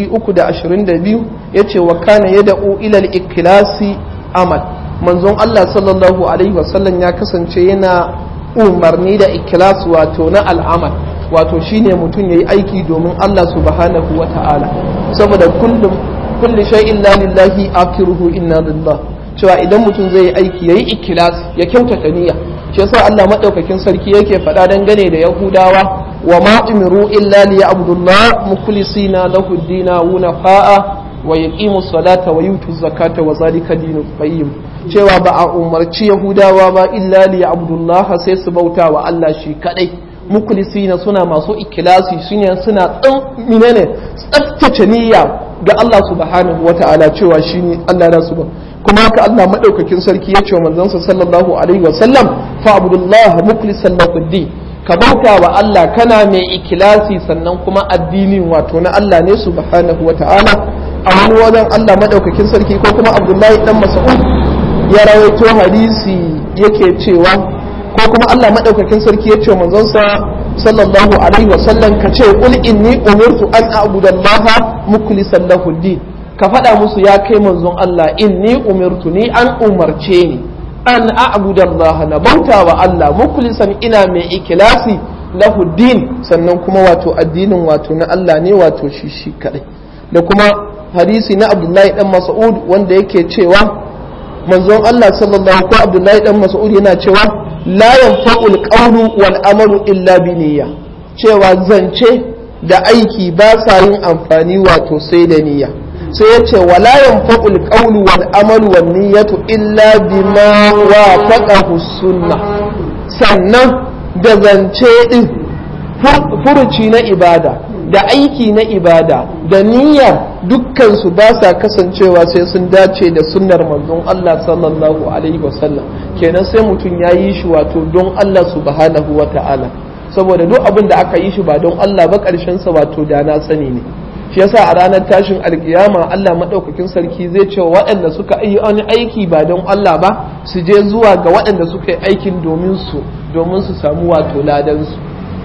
322 yace wa kana yad'u ila al-ikhlasi amal manzon Allah sallallahu alaihi wasallam ya kasance yana umarni da ikhlas wato na al'amal wato shine mutum yayi aiki domin Allah subhanahu wa ta'ala saboda kullum kulli shay'in la lillahi akiruhu inna lillah cewa idan mutum zai yi aiki yayi ikhlas ya kyautata niyya shi yasa Allah madaukakin sarki yake faɗa dangane da Yahudawa wa ma umiru illa liya'budullah mukhlisina lahu ad-dina hunafa'a wa yaqimu salata wa yutu zakata wa zalika dinul qayyim cewa ba a umarci Yahudawa ba illa liya'budullah sai su bauta wa Allah shi kadai mukhlisina suna masu ikhlasi suna suna tsan menene tsaftace niyya ga Allah subhanahu wa ta'ala cewa shine Allah da su ba kuma haka Allah madaukakin sarki ya ce wa manzansa sallallahu alaihi wa sallam fa abdullah mukhlisan lahu din ka bauta wa Allah kana mai ikilasi sannan kuma addinin wato na Allah ne subhanahu wa ta'ala a wani wajen Allah madaukakin sarki ko kuma Abdullahi dan Mas'ud ya rawaito hadisi yake cewa ko kuma Allah madaukakin sarki ya ce wa manzonsa sallallahu alaihi wa sallam ka ce qul inni umirtu an a'budallaha mukhlisan lahu din ka faɗa musu ya kai manzon Allah inni umirtu ni an umarce ni an a'budallaha na bauta wa Allah mukhlisan ina mai ikilasi lahu din sannan kuma wato addinin wato na Allah ne wato shi shi kadai da kuma hadisi na Abdullahi dan Mas'ud wanda yake cewa manzon Allah sallallahu ko Abdullahi dan Mas'ud yana cewa la yanfa'ul qawlu wal amalu illa bi niyya cewa zance da aiki ba sa yin amfani wato sai da niyya sai ya ce wala yanfa'ul qawlu wal amalu wan niyyatu illa bima wafaqahu sunnah sannan da zance din furuci na ibada da aiki na ibada da niyyar dukkan su ba sa kasancewa sai sun dace da sunnar manzon Allah sallallahu alaihi wasallam kenan sai mutum ya yi shi wato don Allah subhanahu wa ta'ala saboda duk abin da aka yi shi ba don Allah ba ƙarshen sa wato da na sani ne shi yasa a ranar tashin alkiyama Allah madaukakin sarki zai ce waɗanda suka yi wani aiki ba don Allah ba su je zuwa ga waɗanda suka yi aikin domin su domin su samu wato ladan su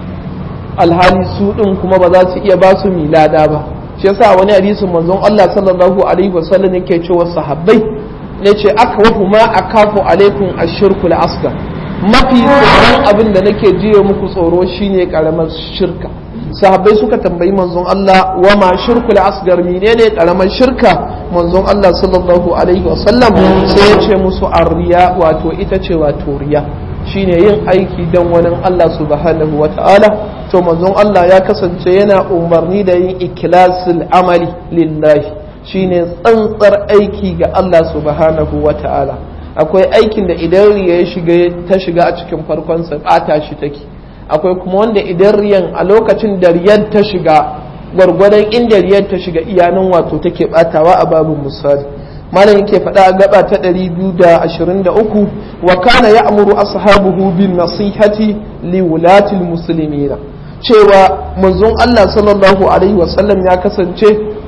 alhali su din kuma ba za su iya ba su milada ba shi yasa wani hadisin manzon Allah sallallahu alaihi wasallam yake cewa sahabbai yace aka wahu ma akafu alaikum ashirkul asgar mafi tsoron abin da nake jiye muku tsoro shine karamar shirka sahabbai suka tambayi manzon Allah wa ma shirkul asgar menene karamar shirka manzon Allah sallallahu alaihi wasallam sai ya ce musu arriya wato ita ce wato riya shine yin aiki dan wani Allah subhanahu wa ta'ala to manzon Allah ya kasance yana umarni da yin ikilasul amali lillahi shine tsantsar aiki ga Allah subhanahu wa ta'ala akwai aikin da idan riya ya shiga ta shiga a cikin farkon sa bata shi take akwai kuma wanda idan riyan a lokacin da riyan ta shiga gwargwadon inda riyan ta shiga iyanan wato take batawa a babin misali malam yake faɗa gaba ta 223 wa kana ya'muru ashabuhu bin nasihati li wulati muslimina cewa manzon Allah sallallahu alaihi wasallam ya kasance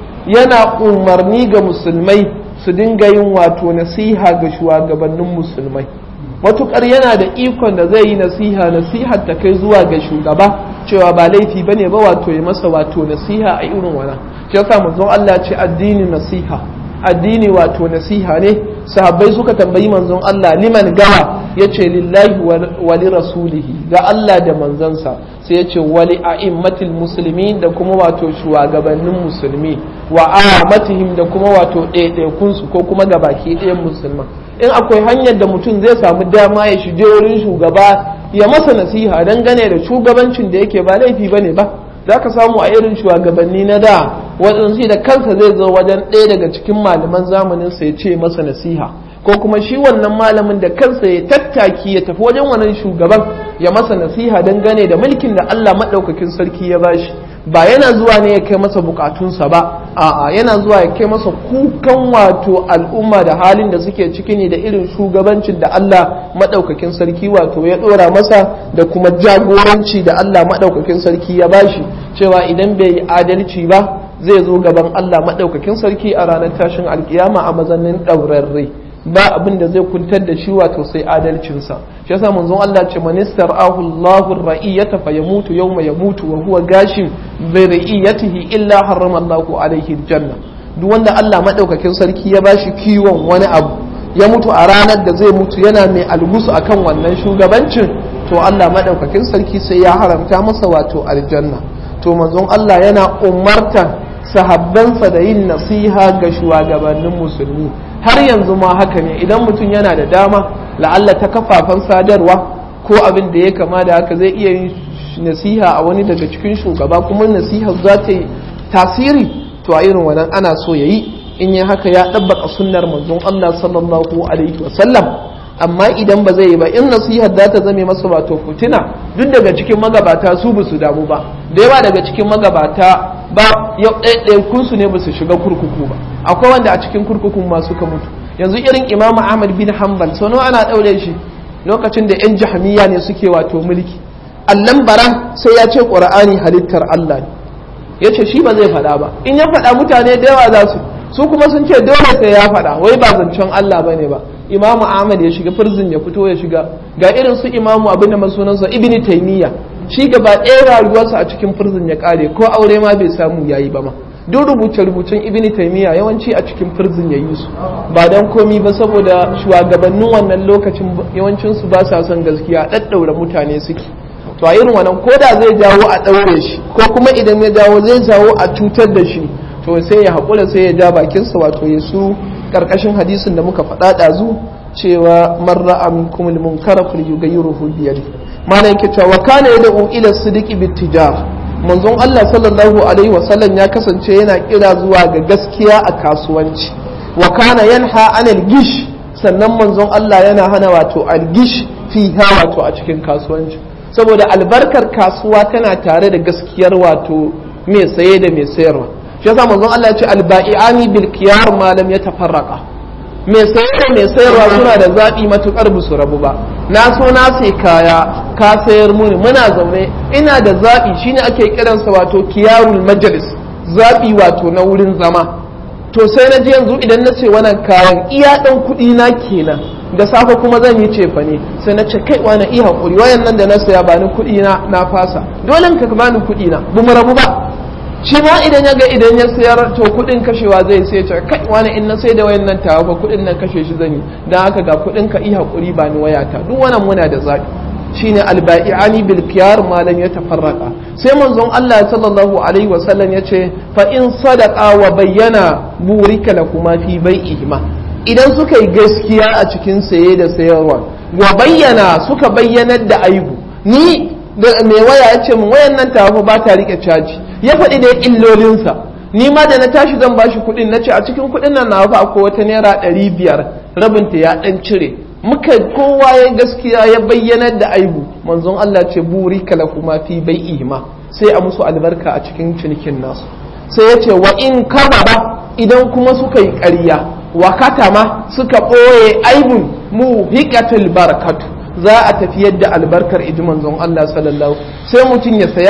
yana umarni ga musulmai su dinga yin wato nasiha ga shugabannin musulmai matukar yana da ikon da zai yi nasiha nasihar ta kai zuwa ga shugaba cewa ba laifi bane ba wato ya masa wato nasiha a irin wannan shi yasa manzon Allah ce addini nasiha addini wato nasiha ne sahabbai suka tambayi manzon Allah liman gawa yace lillahi wa li rasulihi ga Allah da manzansa sai yace wali a'immatil muslimin da kuma wato shugabannin musulmi wa amatihim da kuma wato ɗaiɗaikun su ko kuma gabaki ɗayan musulman in akwai hanyar da mutum zai samu dama ya shige wurin shugaba ya masa nasiha dangane da shugabancin da yake ba laifi bane ba za ka samu a irin shugabanni na da waɗansu da kansa zai zo wajen ɗaya daga cikin malaman zamanin sa ya ce masa nasiha ko kuma shi wannan malamin da kansa ya tattaki ya tafi wajen wannan shugaban ya masa nasiha dangane da mulkin da Allah maɗaukakin sarki ya bashi ba yana zuwa ne ya kai masa bukatunsa ba a'a yana zuwa ya kai masa kukan wato al'umma da halin da suke ciki ne da irin shugabancin da Allah maɗaukakin sarki wato ya ɗora masa da kuma jagoranci da Allah maɗaukakin sarki ya bashi cewa idan bai yi adalci ba zai zo gaban Allah maɗaukakin sarki a ranar tashin alkiyama a mazanin ɗaurarre ba abin da zai kuntar da shi wato sai adalcinsa shi yasa manzon Allah ce manistar ahu Allahu ra'iyata fa yamutu yawma yamutu wa huwa gashin bi ra'iyatihi illa harrama Allahu alaihi janna duk wanda Allah madaukakin sarki ya bashi kiwon wani abu ya mutu a ranar da zai mutu yana mai algusu akan wannan shugabancin to Allah madaukakin sarki sai ya haramta masa wato aljanna to manzon Allah yana umarta sahabbansa da yin nasiha ga shugabannin musulmi har yanzu ma haka ne idan mutum yana da dama la'alla ta kafafen sadarwa ko abin da ya kama da haka zai iya yin nasiha a wani daga cikin shugaba kuma nasiha za ta yi tasiri to a irin wannan ana so ya yi in yi haka ya ɗabbaka sunnar manzon Allah sallallahu alaihi wasallam amma idan ba zai yi ba in nasihar za ta zame masa wato fitina duk daga cikin magabata su ba su damu ba da yawa daga cikin magabata ba yau ɗaiɗaikun ne ba su shiga kurkuku ba akwai wanda a cikin kurkukun ma suka mutu yanzu irin imamu ahmad bin hanbal sau nawa ana ɗaure shi lokacin da yan jahamiya ne suke wato mulki allan bara sai ya ce ƙur'ani halittar allah ne ya ce shi ba zai faɗa ba in ya faɗa mutane da yawa za su su kuma sun ce dole sai ya faɗa wai ba zancen allah ba ne ba imamu ahmad ya shiga firzin ya fito ya shiga ga irin su imamu abin da masunansa ibni taymiya shi gaba ɗaya rayuwarsa a cikin firzin ya ƙare ko aure ma bai samu yayi ba ma duk rubuce-rubucen ibni taymiya yawanci a cikin firzin ya yi su ba dan komi ba saboda shugabannin wannan lokacin yawancin su ba sa son gaskiya ɗaɗɗaura mutane suke to a irin wannan ko da zai jawo a ɗaure shi ko kuma idan ya jawo zai jawo a cutar da shi to sai ya haƙura sai ya ja bakinsa wato ya su ƙarƙashin hadisin da muka faɗa ɗazu cewa marra aminkum al-munkara falyughayyiruhu bi yadihi mana yake cewa wa kana yad'u ila sidiqi bittijar manzon Allah sallallahu alaihi wa sallam ya kasance yana kira zuwa ga gaskiya a kasuwanci wa kana yanha anil gish sannan manzon Allah yana hana wato al-gish fiha wato a cikin kasuwanci saboda albarkar kasuwa tana tare da gaskiyar wato mai saye da mai sayarwa shi yasa manzon Allah ya ce al-ba'i'ani bil khiyar ma lam yatafarraqa mai sayar da mai sayarwa suna da zaɓi matuƙar ba su rabu ba na so na sai kaya ka sayar muni muna zaune ina da zaɓi shine ake kiransa wato kiyarul majalis zaɓi wato na wurin zama to sai na ji yanzu idan na ce wannan kayan iya ɗan kuɗi na kenan da safe kuma zan yi cefa ne sai na ce kai wani iya haƙuri wayan nan da na saya ba ni kuɗi na na fasa dole ka bani kuɗi na bu mu rabu ba shi ma idan ya ga idan ya sayar to kudin kashewa zai sai ce kai wani in na sai da wayan nan tawa fa kudin nan kashe shi zan yi dan haka ga kudin ka iya hakuri ba ni wayata duk wannan muna da zabi shine albai'ani bil khiyar ma lam yatafarraqa sai manzon Allah sallallahu alaihi wa sallam yace fa in sadaqa wa bayyana burika lakuma fi bai'ihima idan suka yi gaskiya a cikin saye da sayarwa wa bayyana suka bayyanar da aibu ni da mai waya ya ce min wayan nan tawa ba ta rike caji ya faɗi da illolinsa ni ma da na tashi zan bashi kuɗin na ce a cikin kuɗin nan na fa akwai wata naira ɗari biyar rabinta ya ɗan cire muka kowa ya gaskiya ya bayyanar da aibu manzon Allah ce buri kala kuma fi bai ihma sai a musu albarka a cikin cinikin nasu sai ya ce wa in ba idan kuma suka yi ƙarya wa katama suka ɓoye aibun mu hikatul barakatu za a tafi yadda albarkar iji manzon Allah sallallahu sai mutum ya saya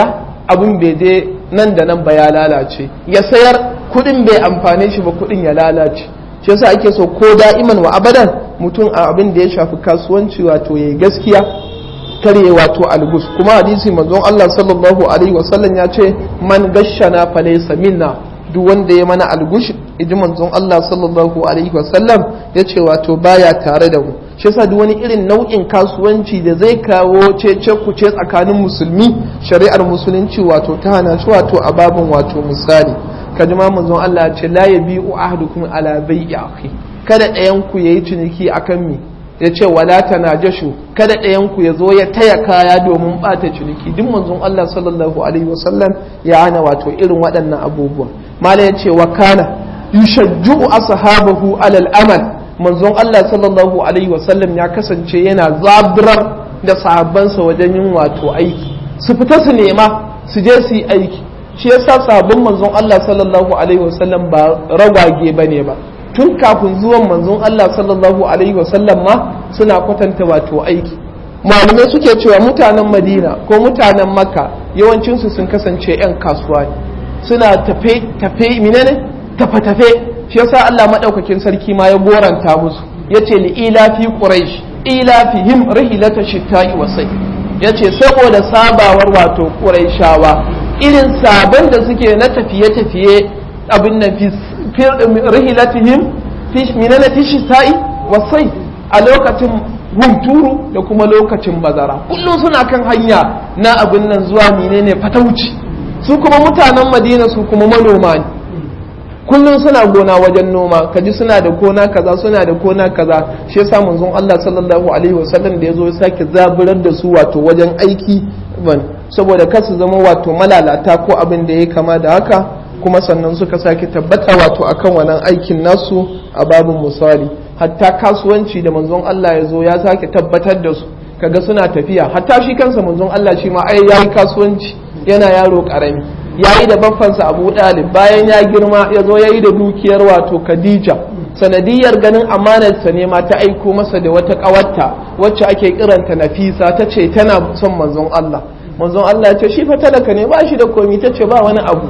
abin bai je nan da nan ba ya lalace ya sayar kuɗin bai amfane shi ba kuɗin ya lalace shi yasa ake so ko da'iman wa abadan mutum a abin da ya shafi kasuwanci wato yayi gaskiya karye wato algus kuma hadisi manzon Allah sallallahu alaihi wasallam ya ce man gashana fa laysa minna duk wanda ya mana algush iji manzon Allah sallallahu alaihi wasallam ya ce wato baya tare da mu shi yasa duk wani irin nau'in kasuwanci da zai kawo cece kuce tsakanin musulmi shari'ar musulunci wato ta hana shi wato a babin wato misali kaji ma manzon Allah ya ce la yabi'u ahadukum ala bai'i akhi kada ɗayan ku yayi ciniki akan mi ya ce wala tanajashu kada ɗayan ku ya zo ya taya kaya domin ɓata ciniki duk manzon Allah sallallahu alaihi wasallam ya hana wato irin waɗannan abubuwan malam ya ce wa kana yushajju'u ashabahu alal amal manzon Allah sallallahu alaihi wasallam ya kasance yana zaburar da sahabbansa wajen yin wato aiki su fita su nema su je su yi aiki shi yasa sahabban manzon Allah sallallahu alaihi wasallam ba ragwage bane ba tun kafin zuwan manzon Allah sallallahu alaihi wasallam ma suna kwatanta wato aiki malamai suke cewa mutanen Madina ko mutanen Makka yawancinsu sun kasance 'yan kasuwa ne suna tafe tafe menene tafe tafe shi yasa Allah madaukakin sarki ma ya goranta musu yace li ila fi quraish ila fihim rihlata shita'i wa sayf yace saboda sabawar wato quraishawa irin sabon da suke na tafiye tafiye abin nan fi rihilatihim minana fi shita'i wa sayf a lokacin hunturu da kuma lokacin bazara kullum suna kan hanya na abin nan zuwa menene fatauci su kuma mutanen madina su kuma manoma ne kullum suna gona wajen noma kaji suna da kona kaza suna da kona kaza shi yasa manzon Allah sallallahu alaihi wasallam da yazo ya sake zaburar da su wato wajen aiki ban saboda kar su zama wato malalata ko abin da ya kama da haka kuma sannan suka sake tabbata wato akan wannan aikin nasu a babin misali hatta kasuwanci da manzon Allah ya zo ya sake tabbatar da su kaga suna tafiya hatta shi kansa manzon Allah shi ma ai yayi kasuwanci yana yaro karami yayi da baffansa Abu Dalib bayan ya girma ya zo yayi da dukiyar wato Khadija sanadiyar ganin amanarsa ne ma ta aiko masa da wata kawarta wacce ake kiranta Nafisa ta ce tana son manzon Allah manzon Allah ya ce shi fa talaka ne ba shi da komi ta ce ba wani abu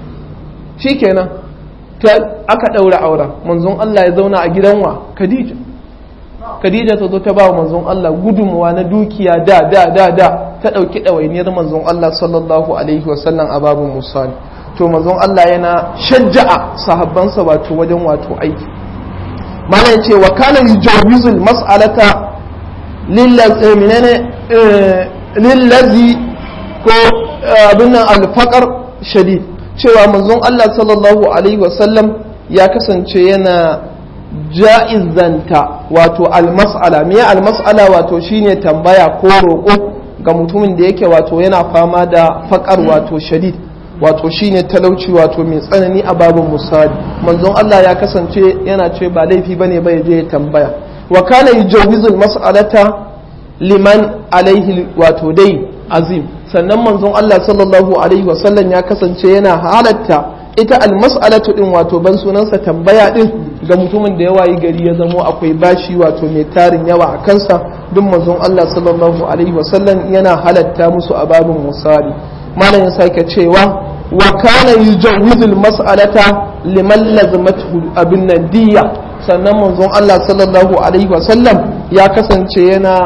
shikenan ta aka daura auren manzon Allah ya zauna a gidan wa Khadija Khadija ta zo ta ba manzon Allah gudunmuwa na dukiya da da da da ta ɗauki ɗawainiyar manzon Allah sallallahu alaihi wasallam a babin musali to manzon Allah yana shajja'a sahabbansa wato wajen wato aiki mana ya ce wa kana yujawizul mas'alata lillazi ko abin nan alfaqar shadid cewa manzon Allah sallallahu alaihi wasallam ya kasance yana ja'izanta wato almas'ala me almas'ala wato shine tambaya ko roƙo ga mutumin da yake wato yana fama da faƙar wato shadid wato shine talauci wato mai tsanani a babin musali manzon Allah ya kasance yana ce ba laifi bane ba ya je ya tambaya wa kana yujawizul mas'alata liman alaihi wato dai azim sannan manzon Allah sallallahu alaihi wasallam ya kasance yana halatta ita almas'alatu din wato ban sunansa tambaya din ga mutumin da ya wayi gari ya zamo akwai bashi wato mai tarin yawa a kansa duk manzon Allah sallallahu alaihi wasallam yana halatta musu a babin misali malam ya sake cewa wa kana yujawizul mas'alata liman lazimatu abin nadiya sannan manzon Allah sallallahu alaihi wasallam ya kasance yana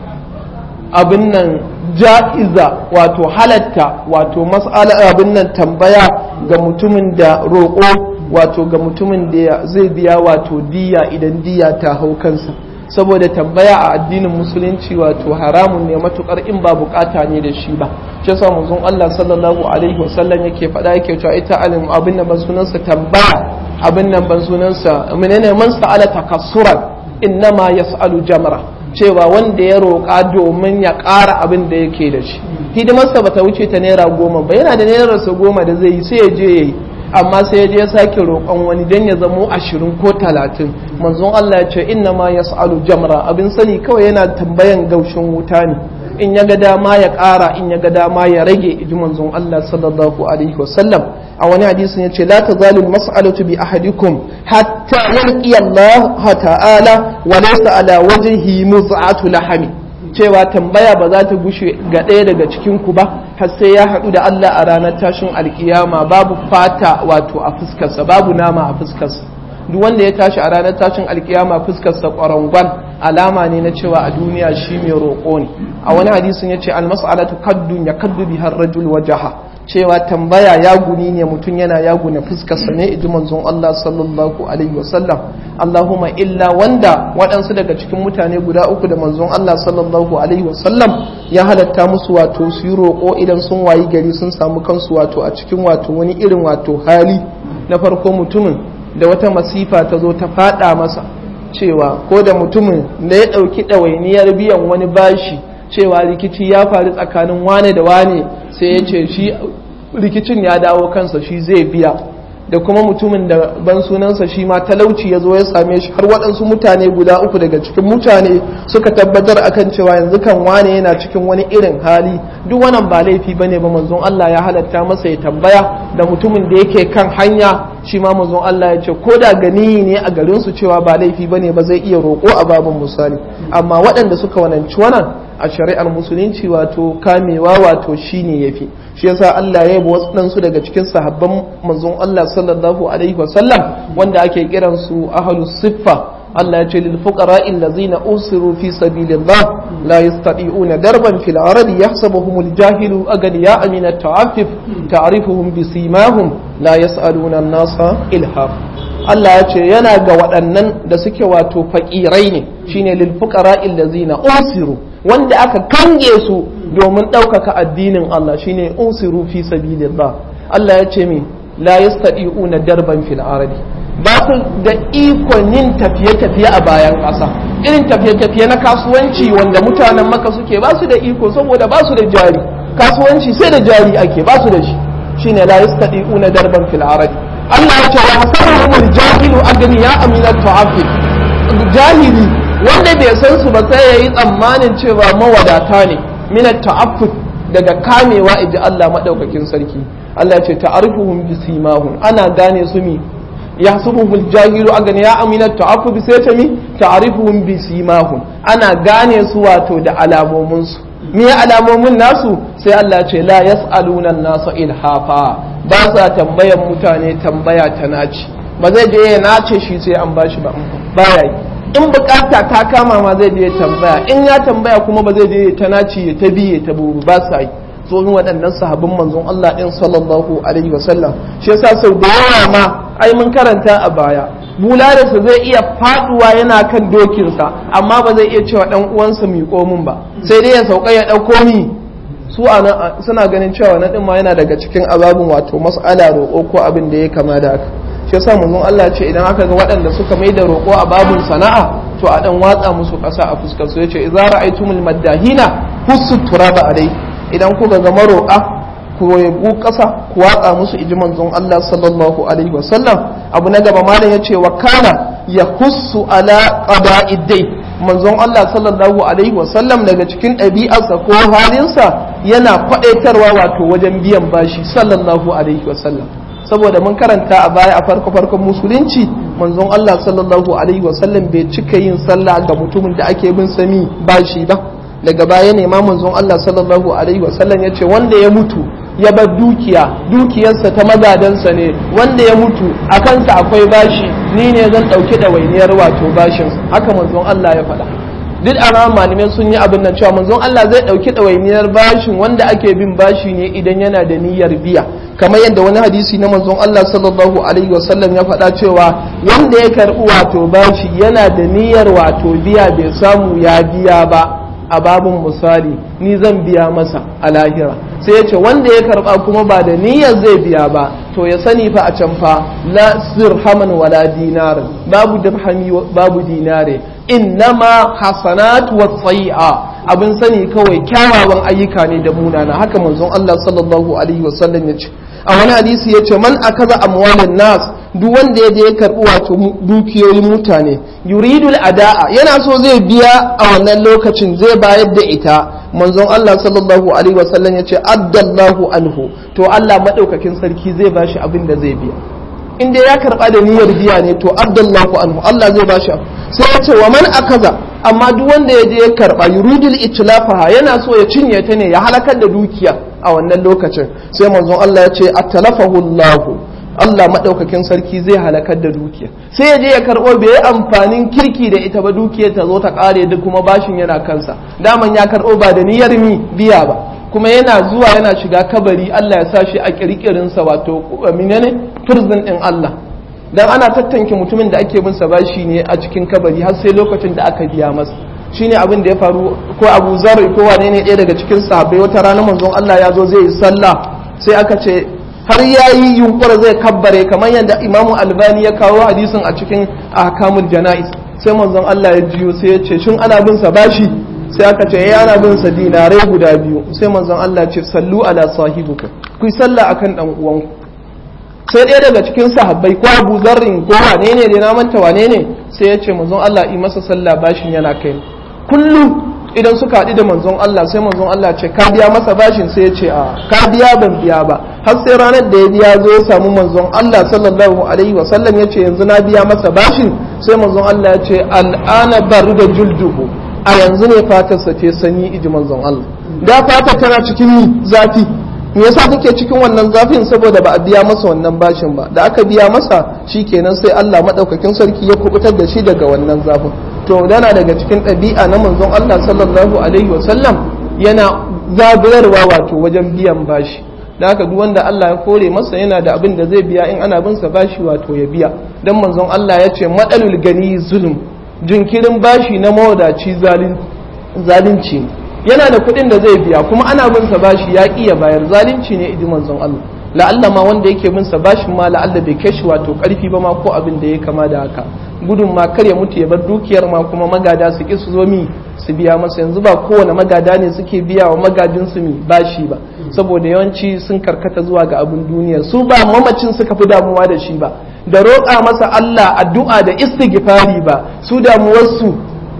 abin nan ja'iza wato halatta wato mas'ala abin nan tambaya ga mutumin da roƙo wato ga mutumin da zai biya wato diya idan diya ta hau kansa saboda tambaya a addinin musulunci wato haramun ne matukar in ba bukata ne da shi ba shi yasa manzon Allah sallallahu alaihi wasallam yake faɗa yake cewa ita alim abin nan ban sunansa tambaya abin nan ban sunansa menene man sa'ala takassuran innama yas'alu jamra cewa wanda ya roƙa domin ya ƙara abin da yake da shi hidimarsa bata wuce ta naira goma ba yana da nairarsa goma da zai yi sai ya je ya yi amma sai ya je ya sake roƙon wani don ya zamo ashirin ko talatin manzon Allah ya ce inna ma ya sa'alu jamra abin sani kawai yana tambayan gaushin wuta ne in ya ga dama ya ƙara in ya ga dama ya rage iji manzon Allah sallallahu alaihi wasallam a wani hadisin ya ce la tazalu mas'alatu bi ahadikum hatta yalqi Allah ta'ala wa laysa ala wajhihi muz'atu lahami cewa tambaya ba za ta gushe ga ɗaya daga cikin ku ba har sai ya haɗu da Allah a ranar tashin alkiyama babu fata wato a fuskarsa babu nama a fuskarsa duk wanda ya tashi a ranar tashin alkiyama fuskarsa ƙwarangwan alama ne na cewa a duniya shi mai roƙo ne a wani hadisin ya ce almas'alatu kaddun ya kaddu bihar rajul wajaha cewa tambaya ya guni ne mutum yana ya gune fuskarsa ne iji manzon Allah sallallahu alaihi wasallam Allahumma illa wanda waɗansu daga cikin mutane guda uku da manzon Allah sallallahu alaihi wasallam ya halatta musu wato su yi roƙo idan sun wayi gari sun samu kansu wato a cikin wato wani irin wato hali na farko mutumin da wata masifa ta zo ta faɗa masa cewa ko da mutumin da ya ɗauki ɗawainiyar biyan wani bashi cewa rikici ya faru tsakanin wane da wane sai ya ce shi rikicin ya dawo kansa shi zai biya da kuma mutumin da ban sunansa shi ma talauci ya zo ya same shi har waɗansu mutane guda uku daga cikin mutane suka tabbatar akan cewa yanzu kan wane yana cikin wani irin hali duk wannan ba laifi bane ba manzon Allah ya halatta masa ya tambaya da mutumin da yake kan hanya shi ma manzon Allah ya ce ko da gani ne a garin su cewa ba laifi bane ba zai iya roƙo a babin misali amma waɗanda suka wananci wannan a shari'ar musulunci wato kamewa wato shine yafi shi yasa Allah ya yabo wasu daga cikin sahabban manzon Allah sallallahu alaihi wasallam wanda ake kiran su ahlus siffa Allah ya ce lil fuqara allazina usiru fi sabilillah la yastati'una darban fil ardi yahsabuhum al jahilu aghniya min at ta'affuf ta'rifuhum bi simahum la yas'aluna an-nasa ilhaf Allah ya ce yana ga waɗannan da suke wato faƙirai ne shine lil fuqara allazina usiru wanda aka kange su domin ɗaukaka addinin Allah shine usiru fi sabilillah Allah ya ce mi la yastati'una darban fil ardi ba su da ikon yin tafiye-tafiye a bayan ƙasa irin tafiye-tafiye na kasuwanci wanda mutanen maka suke ba su da iko saboda ba su da jari kasuwanci sai da jari ake ba su da shi shine la yastati'una darban fil ardi Allah ya ce wa hasabuhumul jahilu agniya aminat tu'afif jahili wanda bai san su ba sai yayi tsammanin cewa mawadata ne minat ta'affuf daga kamewa iji Allah madaukakin sarki Allah ce ta'arifuhum bisimahum ana gane su mi yahsubuhul jahilu agniya aminat ta'affuf sai ta mi ta'arifuhum bisimahum ana gane su wato da alamomin su me alamomin nasu sai Allah ce la yas'aluna an-nasa ilhafa ba sa tambayan mutane tambaya ta naci ba zai je ya nace shi sai an bashi ba baya yi in bukata ta kama ma zai je tambaya in ya tambaya kuma ba zai je ta naci ya ta biye ta buru ba sa yi tsohon waɗannan sahabin manzon Allah ɗin sallallahu alaihi wasallam shi yasa sau da yawa ma ai mun karanta a baya bularinsa zai iya faduwa yana kan dokinsa amma ba zai iya cewa ɗan uwansa miƙo min ba sai dai ya sauka ya ɗauko mi su suna ganin cewa na ɗin ma yana daga cikin azabin wato mas'ala roƙo ko abin da ya kama da haka shi yasa manzon Allah ce idan aka ga waɗanda suka mai da roƙo a babun sana'a to a dan watsa musu ƙasa a fuskar su yace idza ra'aytumul maddahina hussu turaba alai idan kuka ga maroƙa ku yabu ƙasa ku watsa musu iji manzon Allah sallallahu alaihi wasallam abu na gaba malam yace wa kana yahussu ala qada'id dai manzon Allah sallallahu alaihi wasallam daga cikin ɗabi'arsa ko halinsa yana faɗaitarwa wato wajen biyan bashi sallallahu alaihi wasallam saboda mun karanta a baya a farko farkon musulunci manzon Allah sallallahu alaihi wasallam bai cika yin sallah ga mutumin da ake bin sami bashi ba daga baya ne ma manzon Allah sallallahu alaihi wasallam ya ce wanda ya mutu ya bar dukiya dukiyarsa ta magadansa ne wanda ya mutu a kansa akwai bashi ni ne zan ɗauki ɗawainiyar wato bashin haka manzon Allah ya faɗa duk a malamai sun yi abin nan cewa manzon Allah zai ɗauki ɗawainiyar bashin wanda ake bin bashi ne idan yana da niyyar biya kamar yadda wani hadisi na manzon Allah sallallahu alaihi wasallam ya faɗa cewa wanda ya karɓi wato bashi yana da niyyar wato biya bai samu ya biya ba a babin misali ni zan biya masa a lahira sai ya ce wanda ya karɓa kuma ba da niyyar zai biya ba to ya sani fa a can fa la dirhaman wala dinar babu dirhami babu dinare innama hasanat wa tsai'a abin sani kawai kyawawan ayyuka ne da munana haka manzon Allah sallallahu alaihi wasallam ya ce a wani hadisi ya ce man akaza amwalan nas duk wanda ya je ya karbi wato dukiyoyin mutane yuridul ada'a yana so zai biya a wannan lokacin zai bayar da ita manzon Allah sallallahu alaihi wasallam ya ce addallahu anhu to Allah madaukakin sarki zai bashi abin da zai biya in dai ya karba da niyyar biya ne to addallahu anhu Allah zai bashi sai ya ce wa man akaza amma duk wanda ya je ya karba yuridul itlafaha yana so ya cinye ta ne ya halakar da dukiya a wannan lokacin sai manzon Allah ya ce atalafahu Allahu Allah maɗaukakin sarki zai halakar da dukiya sai ya je ya karɓo bai yi amfanin kirki da ita ba dukiyar ta zo ta ƙare duk kuma bashin yana kansa daman ya karɓo ba da niyyar mi biya ba kuma yana zuwa yana shiga kabari Allah ya sa shi a kirkirinsa wato menene prison din Allah dan ana tattanke mutumin da ake bin sa bashi ne a cikin kabari har sai lokacin da aka biya masa shine abin da ya faru ko Abu Zar ko wane ne ɗaya daga cikin sahabbai wata rana manzon Allah ya zo zai yi sallah sai aka ce har ya yi yunkura zai kabbare kamar yadda imamu albani ya kawo hadisin a cikin ahkamul jana'is sai manzon Allah ya jiyo sai ya ce shin ana bin sa bashi sai aka ce ya ana bin sa dinarai guda biyu sai manzon Allah ya ce sallu ala sahibukum ku sallah akan dan uwanku sai ɗaya daga cikin sahabbai ko Abu Zarrin ko wane ne da na manta wane ne sai ya ce manzon Allah yi masa sallah bashin yana kai kullum idan suka haɗu da manzon Allah sai manzon Allah ce ka biya masa bashin sai ya ce a ka biya ban biya ba har sai ranar da ya biya zo ya samu manzon Allah sallallahu alaihi wa sallam ya ce yanzu na biya masa bashin sai manzon Allah ya ce al'ana baru da julduhu a yanzu ne fatarsa ce sanyi iji manzon Allah da fata tana cikin zafi me yasa take cikin wannan zafin saboda ba a biya masa wannan bashin ba da aka biya masa shikenan sai Allah madaukakin sarki ya kubutar da shi daga wannan zafin to dana daga cikin ɗabi'a na manzon Allah sallallahu alaihi wasallam yana zabirarwa wato wajen biyan bashi da haka duk wanda Allah ya kore masa yana da abin da zai biya in ana bin sa bashi wato ya biya dan manzon Allah ya ce madalul gani zulm jinkirin bashi na mawadaci zalunci yana da kuɗin da zai biya kuma ana bin sa bashi ya iya bayar zalunci ne idi manzon Allah la'alla ma wanda yake bin sa bashin ma la'alla bai kai shi wato karfi ba ma ko abin da ya kama da haka gudun ma kar ya mutu ya bar dukiyar ma kuma magada su ki su zo mi su biya masa yanzu ba kowane magada ne suke biya wa magadin su mi bashi ba saboda yawanci sun karkata zuwa ga abin duniya su ba mamacin suka fi damuwa da shi ba da roƙa masa Allah addu'a da istighfari ba su damuwarsu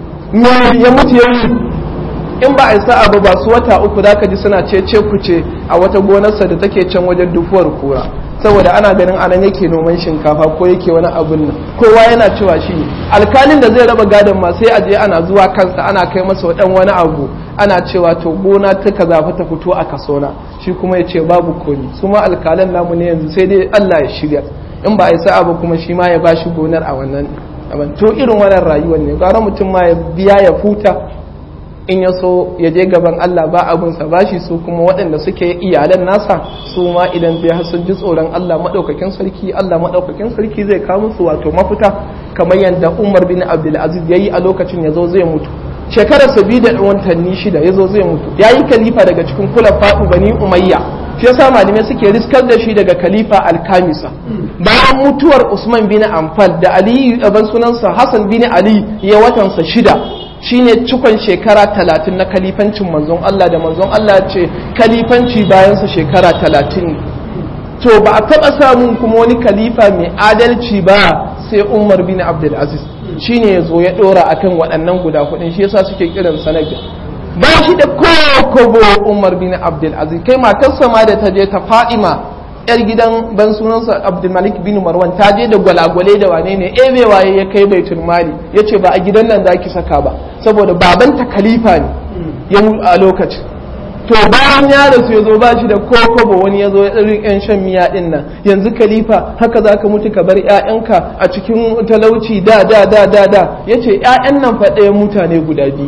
ya mutu ya in ba a yi sa'a ba ba su wata uku da ka ji suna ce ce kuce a wata gonarsa da take can wajen dufuwar kura saboda ana ganin anan yake noman shinkafa ko yake wani abun nan kowa yana cewa shi alkalin da zai raba gadon ma sai a je ana zuwa kansa ana kai masa dan wani abu ana cewa to gona ta kaza fa ta fito a kasona shi kuma ya ce babu komi su ma alkalan namu ne yanzu sai dai Allah ya shirya in ba a yi sa'a ba kuma shi ma ya bashi gonar a wannan to irin wannan rayuwar ne gara mutum ma ya biya ya futa in ya so ya je gaban Allah ba abinsa ba shi su kuma waɗanda suke iyalan nasa su ma idan bai sun ji tsoron Allah maɗaukakin sarki Allah maɗaukakin sarki zai kawo musu wato mafita kamar yadda Umar bin Abdul Aziz yayi a lokacin ya zo zai mutu shekarar sa biyu da watanni shida ya zo zai mutu ya yi kalifa daga cikin kula faɗu bani umayya shi yasa malamai suke riskar da shi daga kalifa alkamisa bayan mutuwar Usman bin Amfal da Ali ban sunansa Hassan bin Ali ya watansa shida shine cikon shekara talatin na kalifancin manzon Allah da manzon Allah ce kalifanci bayansa shekara talatin to ba a taɓa samun kuma wani kalifa mai adalci ba sai umar bin abdulaziz shine ya zo ya ɗora akan waɗannan guda kuɗin shi yasa suke kiran sanadin ba shi da kokobo umar bin abdulaziz kai matarsa ma da ta je ta fadima yar gidan ban sunansa abdulmalik bin marwan ta je da gwalagwale da wane ne ebe waye ya kai baitul mali ya ce ba a gidan nan zaki saka ba saboda babanta khalifa ne ya a lokacin to bayan ya rasu ya zo ba shi da kokobo wani ya zo ya ɗarin yan shan miya ɗin nan yanzu khalifa haka za ka mutu ka bar ƴaƴanka a cikin talauci da da da da da ya ce ƴaƴan nan fa ɗaya mutane guda biyu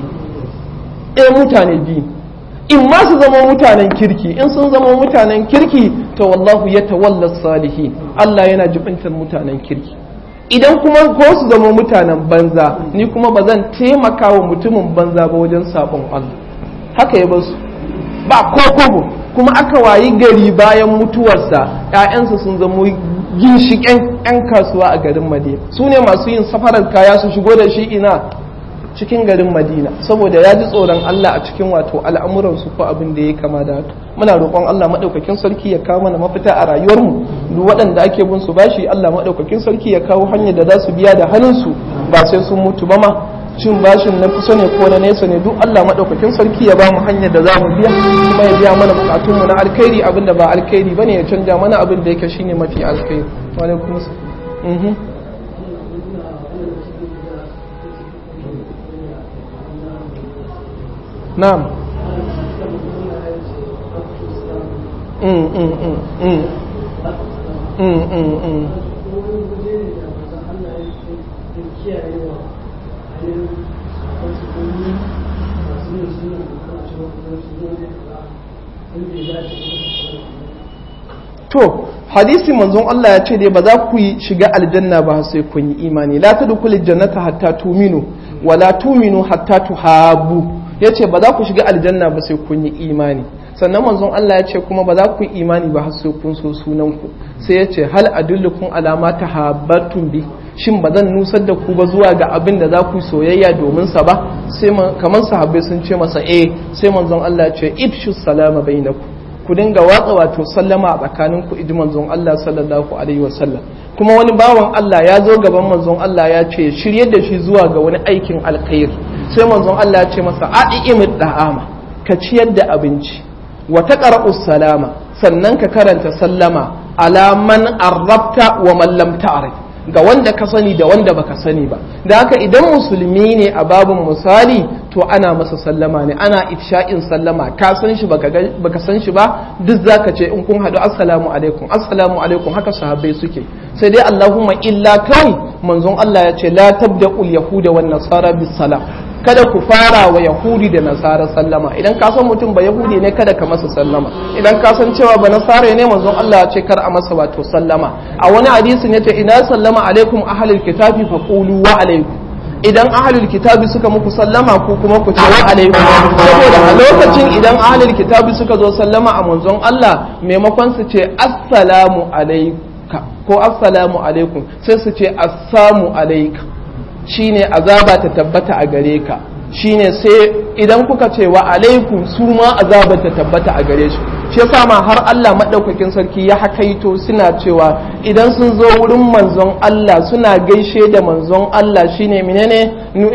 ɗaya mutane biyu in ma su zama mutanen kirki in sun zama mutanen kirki to wallahu ya tawalla salihi Allah yana jibintar mutanen kirki idan kuma ko su zama mutanen banza ni kuma ba zan taimaka wa mutumin banza ba wajen sabon Allah haka ya basu ba ko kobo kuma aka wayi gari bayan mutuwarsa ‘ya'yansa sun zama ginshiƙen 'yan kasuwa a garin madina su ne masu yin safarar kaya su shigo da shi ina cikin garin madina saboda ya ji tsoron Allah a cikin wato al'amuransu ko abin da ya kama da haka muna roƙon Allah maɗaukakin sarki ya kawo mana mafita a rayuwarmu duk waɗanda ake bin su bashi Allah maɗaukakin sarki ya kawo hanyar da za su biya da hannunsu ba sai sun mutu ba ma cin bashin na kusa ne ko na nesa ne duk Allah maɗaukakin sarki ya ba mu hanyar da za mu biya kuma ya biya mana bukatunmu na alkhairi abin da ba alkhairi bane ya canja mana abin da yake shine mafi alkhairi wa alaikum assalam na'am mm mm mm mm mm mm mm to hadisi manzon Allah ya ce dai ba za ku yi shiga aljanna ba sai kun yi imani la tadkhulul jannata hatta tuminu wa la tuminu hatta tuhabu yace ba za ku shiga aljanna ba sai kun yi imani sannan manzon Allah ya ce kuma ba za ku yi imani ba har sai kun so sunan ku sai ya ce hal adullukum alama tahabbatum bi shin ba zan nusar da ku ba zuwa ga abin da za ku soyayya domin sa ba sai kamar sahabbai sun ce masa eh sai manzon Allah ya ce ibshu salama bainakum ku dinga watsa wato sallama a tsakanin ku iji manzon Allah sallallahu alaihi wasallam kuma wani bawan Allah ya zo gaban manzon Allah ya ce shirye da shi zuwa ga wani aikin alkhair sai manzon Allah ya ce masa a'imid da'ama ka ciyar da abinci wa taqra'u salama sannan ka karanta sallama ala man arrabta wa man lam ta'rif ga wanda ka sani da wanda baka sani ba da haka idan musulmi ne a babin misali to ana masa sallama ne ana ifsha'in sallama ka san shi baka san shi ba duk zaka ce in kun hadu assalamu alaikum assalamu alaikum haka sahabbai suke sai dai allahumma illa kai manzon Allah ya ce la tabda'ul yahuda wan nasara bis salam kada ku fara wa yahudi da nasara sallama idan ka san mutum ba yahudi ne kada ka masa sallama idan ka san cewa ba nasara ne manzon Allah ya ce kar a masa wato sallama a wani hadisin yace ina sallama alaikum ahlul kitabi fa qulu wa alaikum idan ahlul kitabi suka muku sallama ko kuma ku ce wa alaikum saboda a lokacin idan ahlul kitabi suka zo sallama a manzon Allah maimakon su ce assalamu alaika ko assalamu alaikum sai su ce assamu alaika shine azaba ta tabbata a gare ka shine sai idan kuka ce wa alaikum su ma azaba ta tabbata a gare shi shi yasa ma har Allah madaukakin sarki ya hakaito suna cewa idan sun zo wurin manzon Allah suna gaishe da manzon Allah shine menene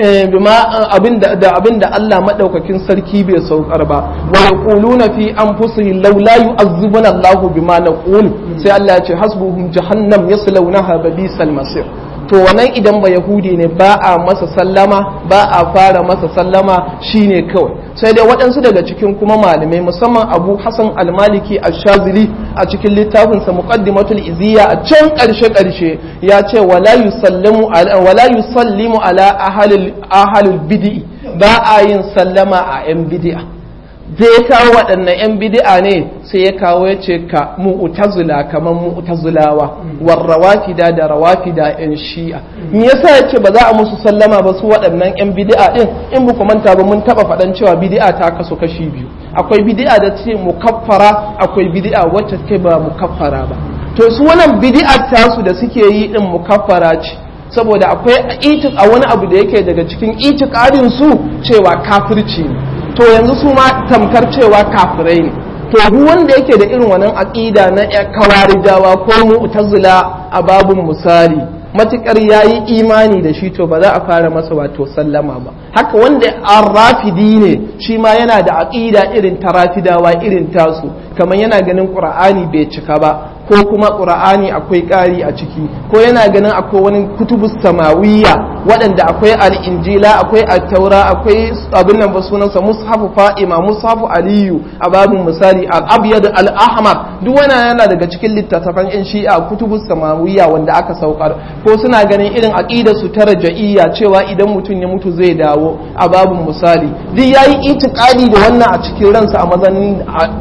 bima abinda da abinda Allah madaukakin sarki bai saukar ba wa yaquluna fi anfusihim law la yu'azzibuna Allahu bima naqul sai Allah ya ce hasbuhum jahannam yaslawnaha babisal masir to wannan idan ba yahudi ne ba a masa sallama ba a fara masa sallama shine kawai sai dai waɗansu daga cikin kuma malamai musamman abu hassan almaliki ashazili a cikin littafinsa muqaddimatul iziya a can ƙarshe ƙarshe ya ce wala yusallimu ala wala yusallimu ala ahalil ahalul bid'i ba a yin sallama a yan bid'a zai kawo waɗannan 'yan bidi'a ne sai ya kawo ya ce ka mu'tazila kamar mu'tazilawa war rawafida da rawafida 'yan shi'a me yasa ya ce ba za a musu sallama ba su waɗannan 'yan bidi'a din in ba manta ba mun taɓa faɗan cewa bidi'a ta kasu kashi biyu akwai bidi'a da ce mukaffara akwai bidi'a wacce take ba mukaffara ba to su wannan bidi'a tasu da suke yi din mukaffara ce saboda akwai a wani abu da yake daga cikin itikadin su cewa kafirci ne to yanzu su ma tamkar cewa kafirai ne to duk wanda yake da irin wannan aqida na kawarijawa ko mu'tazila a babun misali matukar yayi imani da shi to ba za a fara masa wato sallama ba haka wanda arrafidi ne shi ma yana da aqida irin tarafidawa irin tasu kamar yana ganin qur'ani bai cika ba ko kuma qur'ani akwai ƙari a ciki ko yana ganin akwai wani kutubu samawiyya waɗanda akwai al-injila akwai at-taura akwai abin nan ba sunansa mushafu fa'ima mushafu aliyu a babin misali al-abyad al-ahmar duk wannan yana daga cikin littattafan yan shi'a kutubu samawiyya wanda aka saukar ko suna ganin irin aqidar su ta raja'iyya cewa idan mutum ya mutu zai dawo a babin misali duk yayi itikadi da wannan a cikin ransa a mazanin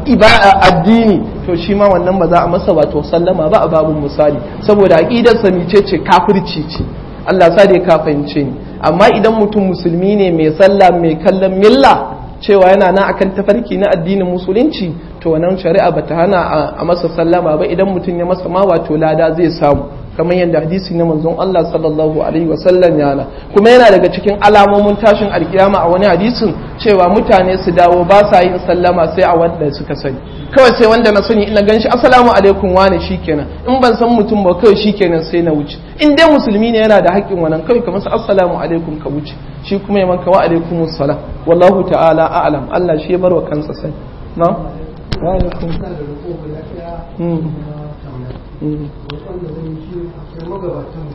addini to shi ma wannan ba za a masa wato sallama ba a babin misali saboda aqidar sa mice ce kafirci ce Allah sa dai ka fahimce ni amma idan mutum musulmi ne mai sallah mai kallon milla cewa yana nan akan tafarki na addinin musulunci to wannan shari'a bata hana a masa sallama ba idan mutum ya masa ma wato lada zai samu kamar yadda hadisi na manzon Allah sallallahu alaihi wasallam yana kuma yana daga cikin alamomin tashin alkiyama a wani hadisin cewa mutane su dawo ba sa yin sallama sai a wanda suka sani kawai sai wanda na sani ina ganshi assalamu alaikum wane shikenan in ban san mutum ba kawai shikenan sai na wuce in dai musulmi ne yana da haƙƙin wannan kawai kamar assalamu alaikum ka wuce shi kuma ya manka wa alaikumus salam wallahu ta'ala a'lam Allah shi ya bar wa kansa sani na wa alaikum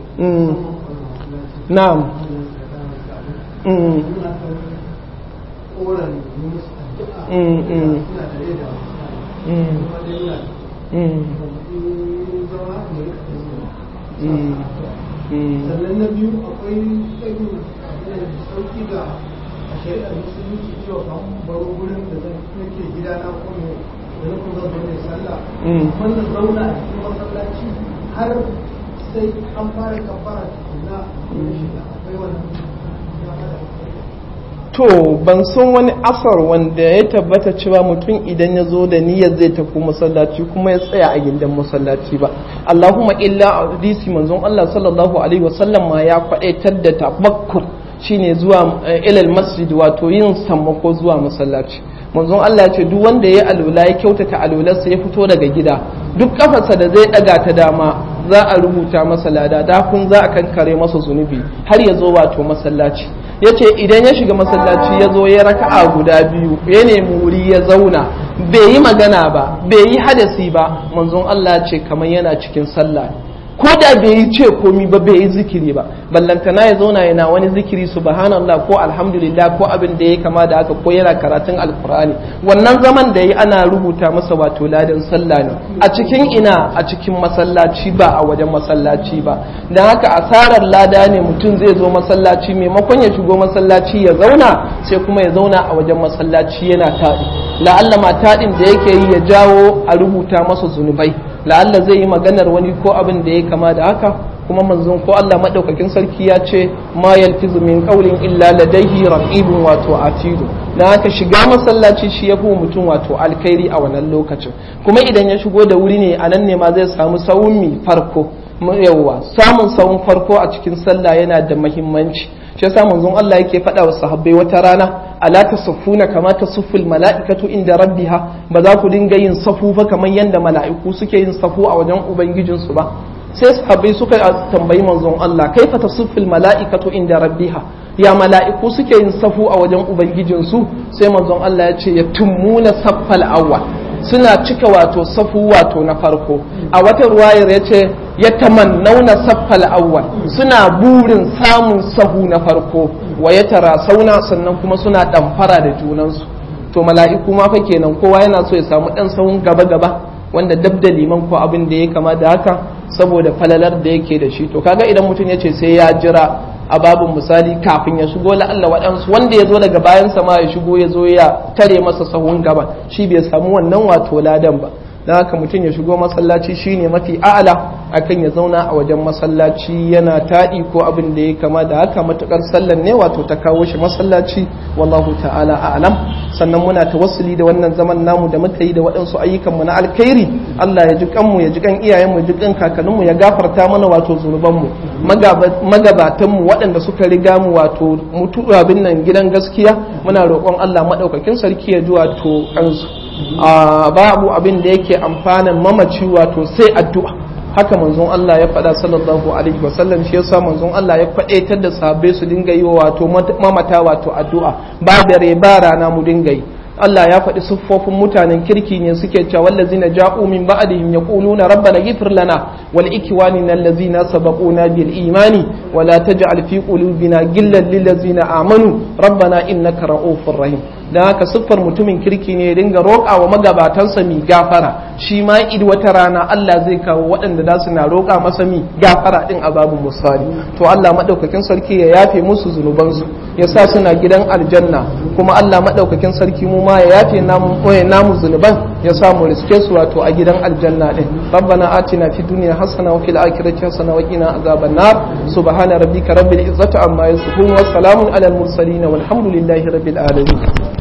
na'am koran musu addu'a Mm, mm. suna tare da Mm, kuma dai muna mm, in zama mu rika yin mm, mm. sannan na biyu akwai irin abin da sauki ga a shari'ar musulunci cewa kan baro gurin da zan nake gida na kuma da nufin zan zo ne sallah Mm. wannan zauna a cikin masallaci har sai an fara kafara tukuna na shiga akwai wannan dama da To ban san wani asar wanda ya tabbata cewa mutum idan ya zo da niyyar zai tafi masallaci kuma ya tsaya a gindin masallaci ba. Allahumma illa a hadisi manzon Allah sallallahu alaihi wasallam ma ya kwadaitar da tabakkur shine zuwa eh, ilal masjid wato yin sammako zuwa masallaci. Manzon Allah ya ce duk wanda ya alula ya kyautata alularsa ya fito daga gida duk kafarsa da zai daga ta dama za a rubuta masa lada da kun za a kankare masa zunubi har ya zo wato masallaci. ya ce idan ya shiga masallaci ya zo ya raka'a guda biyu ya nemi wuri ya zauna bai yi magana ba bai yi hadasi ba manzon Allah ce kamar yana cikin sallah ko da bai yi ce komi ba bai yi zikiri ba ballantana ya zauna yana wani zikiri subhanallah ko alhamdulillah ko abin da ya kama da haka ko yana karatun alkur'ani wannan zaman da yi ana rubuta masa wato ladan sallah ne a cikin ina a cikin masallaci ba a wajen masallaci ba dan haka asarar lada ne mutum zai zo masallaci maimakon ya shigo masallaci ya zauna sai kuma ya zauna a wajen masallaci yana taɗi la'alla ma taɗin da yake yi ya jawo a rubuta masa zunubai la'alla zai yi maganar wani ko abin da ya kama da haka kuma manzon ko Allah madaukakin sarki ya ce ma yalfizu min qawlin illa ladayhi raqibun wato atidu dan haka shiga masallaci shi yafi mutum wato alkhairi a wannan lokacin kuma idan ya shigo da wuri ne anan ne ma zai samu sawun mi farko yawwa samun sawun farko a cikin sallah yana da muhimmanci shi yasa manzon Allah yake faɗa wa sahabbai wata rana ala tasuffuna kama tasufful mala'ikatu inda rabbiha ba za ku dinga yin safu ba kamar yadda mala'iku suke yin safu a wajen ubangijinsu ba sai sahabbai suka tambayi manzon Allah kaifa tasufful mala'ikatu inda rabbiha ya mala'iku suke yin safu a wajen ubangijinsu sai manzon Allah ya ce ya tummuna saffal awwal suna cika wato safu wato na farko a wata ruwayar ya ce ya tamannauna saffal awwal suna burin samun sahu na farko wa ya tara sauna sannan kuma suna ɗamfara da junansu to mala'iku ma fa kenan kowa yana so ya samu ɗan sahun gaba gaba wanda dab da liman ko abin da ya kama da haka saboda falalar da yake da shi to kaga idan mutum ya ce sai ya jira a babin misali kafin ya shigo la'alla waɗansu wanda ya zo daga bayan sama ya shigo ya zo ya tare masa sahun gaba shi bai samu wannan wato ladan ba don haka mutum ya shigo masallaci shine mafi a'ala akan ya zauna a wajen masallaci yana taɗi ko abin da ya kama da haka matukar sallan ne wato ta kawo shi masallaci wallahu ta'ala a'lam sannan muna tawassuli da wannan zaman namu da muka yi da waɗansu ayyukanmu na alkhairi Allah ya ji kanmu ya ji kan iyayenmu ya ji kan kakanninmu ya gafarta mana wato zunubanmu magabatanmu waɗanda suka riga mu wato mutu abin nan gidan gaskiya muna roƙon Allah maɗaukakin sarki ya ji wato kansu babu abin da yake amfanan mamaci wato sai addu'a haka manzon Allah ya faɗa sallallahu alaihi wasallam shi yasa manzon Allah ya faɗaitar da sahabbai su dinga yi wato mamata wato addu'a ba dare ba rana mu dinga yi Allah ya faɗi siffofin mutanen kirki ne suke cewa wallazina ja'u min ba'dihim yaquluna rabbana ighfir lana wal ikwanina allazina sabaquna bil imani wa la taj'al fi qulubina ghillan lil ladzina amanu rabbana innaka ra'ufur rahim dan haka siffar mutumin kirki ne dinga roƙa wa magabatansa mi gafara shi ma id wata rana Allah zai kawo waɗanda za su na roƙa masa mi gafara din a babu musali to Allah madaukakin sarki ya yafe musu zunubansu ya sa suna gidan aljanna kuma Allah madaukakin sarki mu ma ya yafe namu koyi namu zunuban ya sa mu riske su wato a gidan aljanna din rabbana atina fid dunya hasana wa fil akhirati hasana wa qina azaban nar subhana rabbika rabbil izzati amma yasifun wa salamun alal mursalin walhamdulillahi rabbil alamin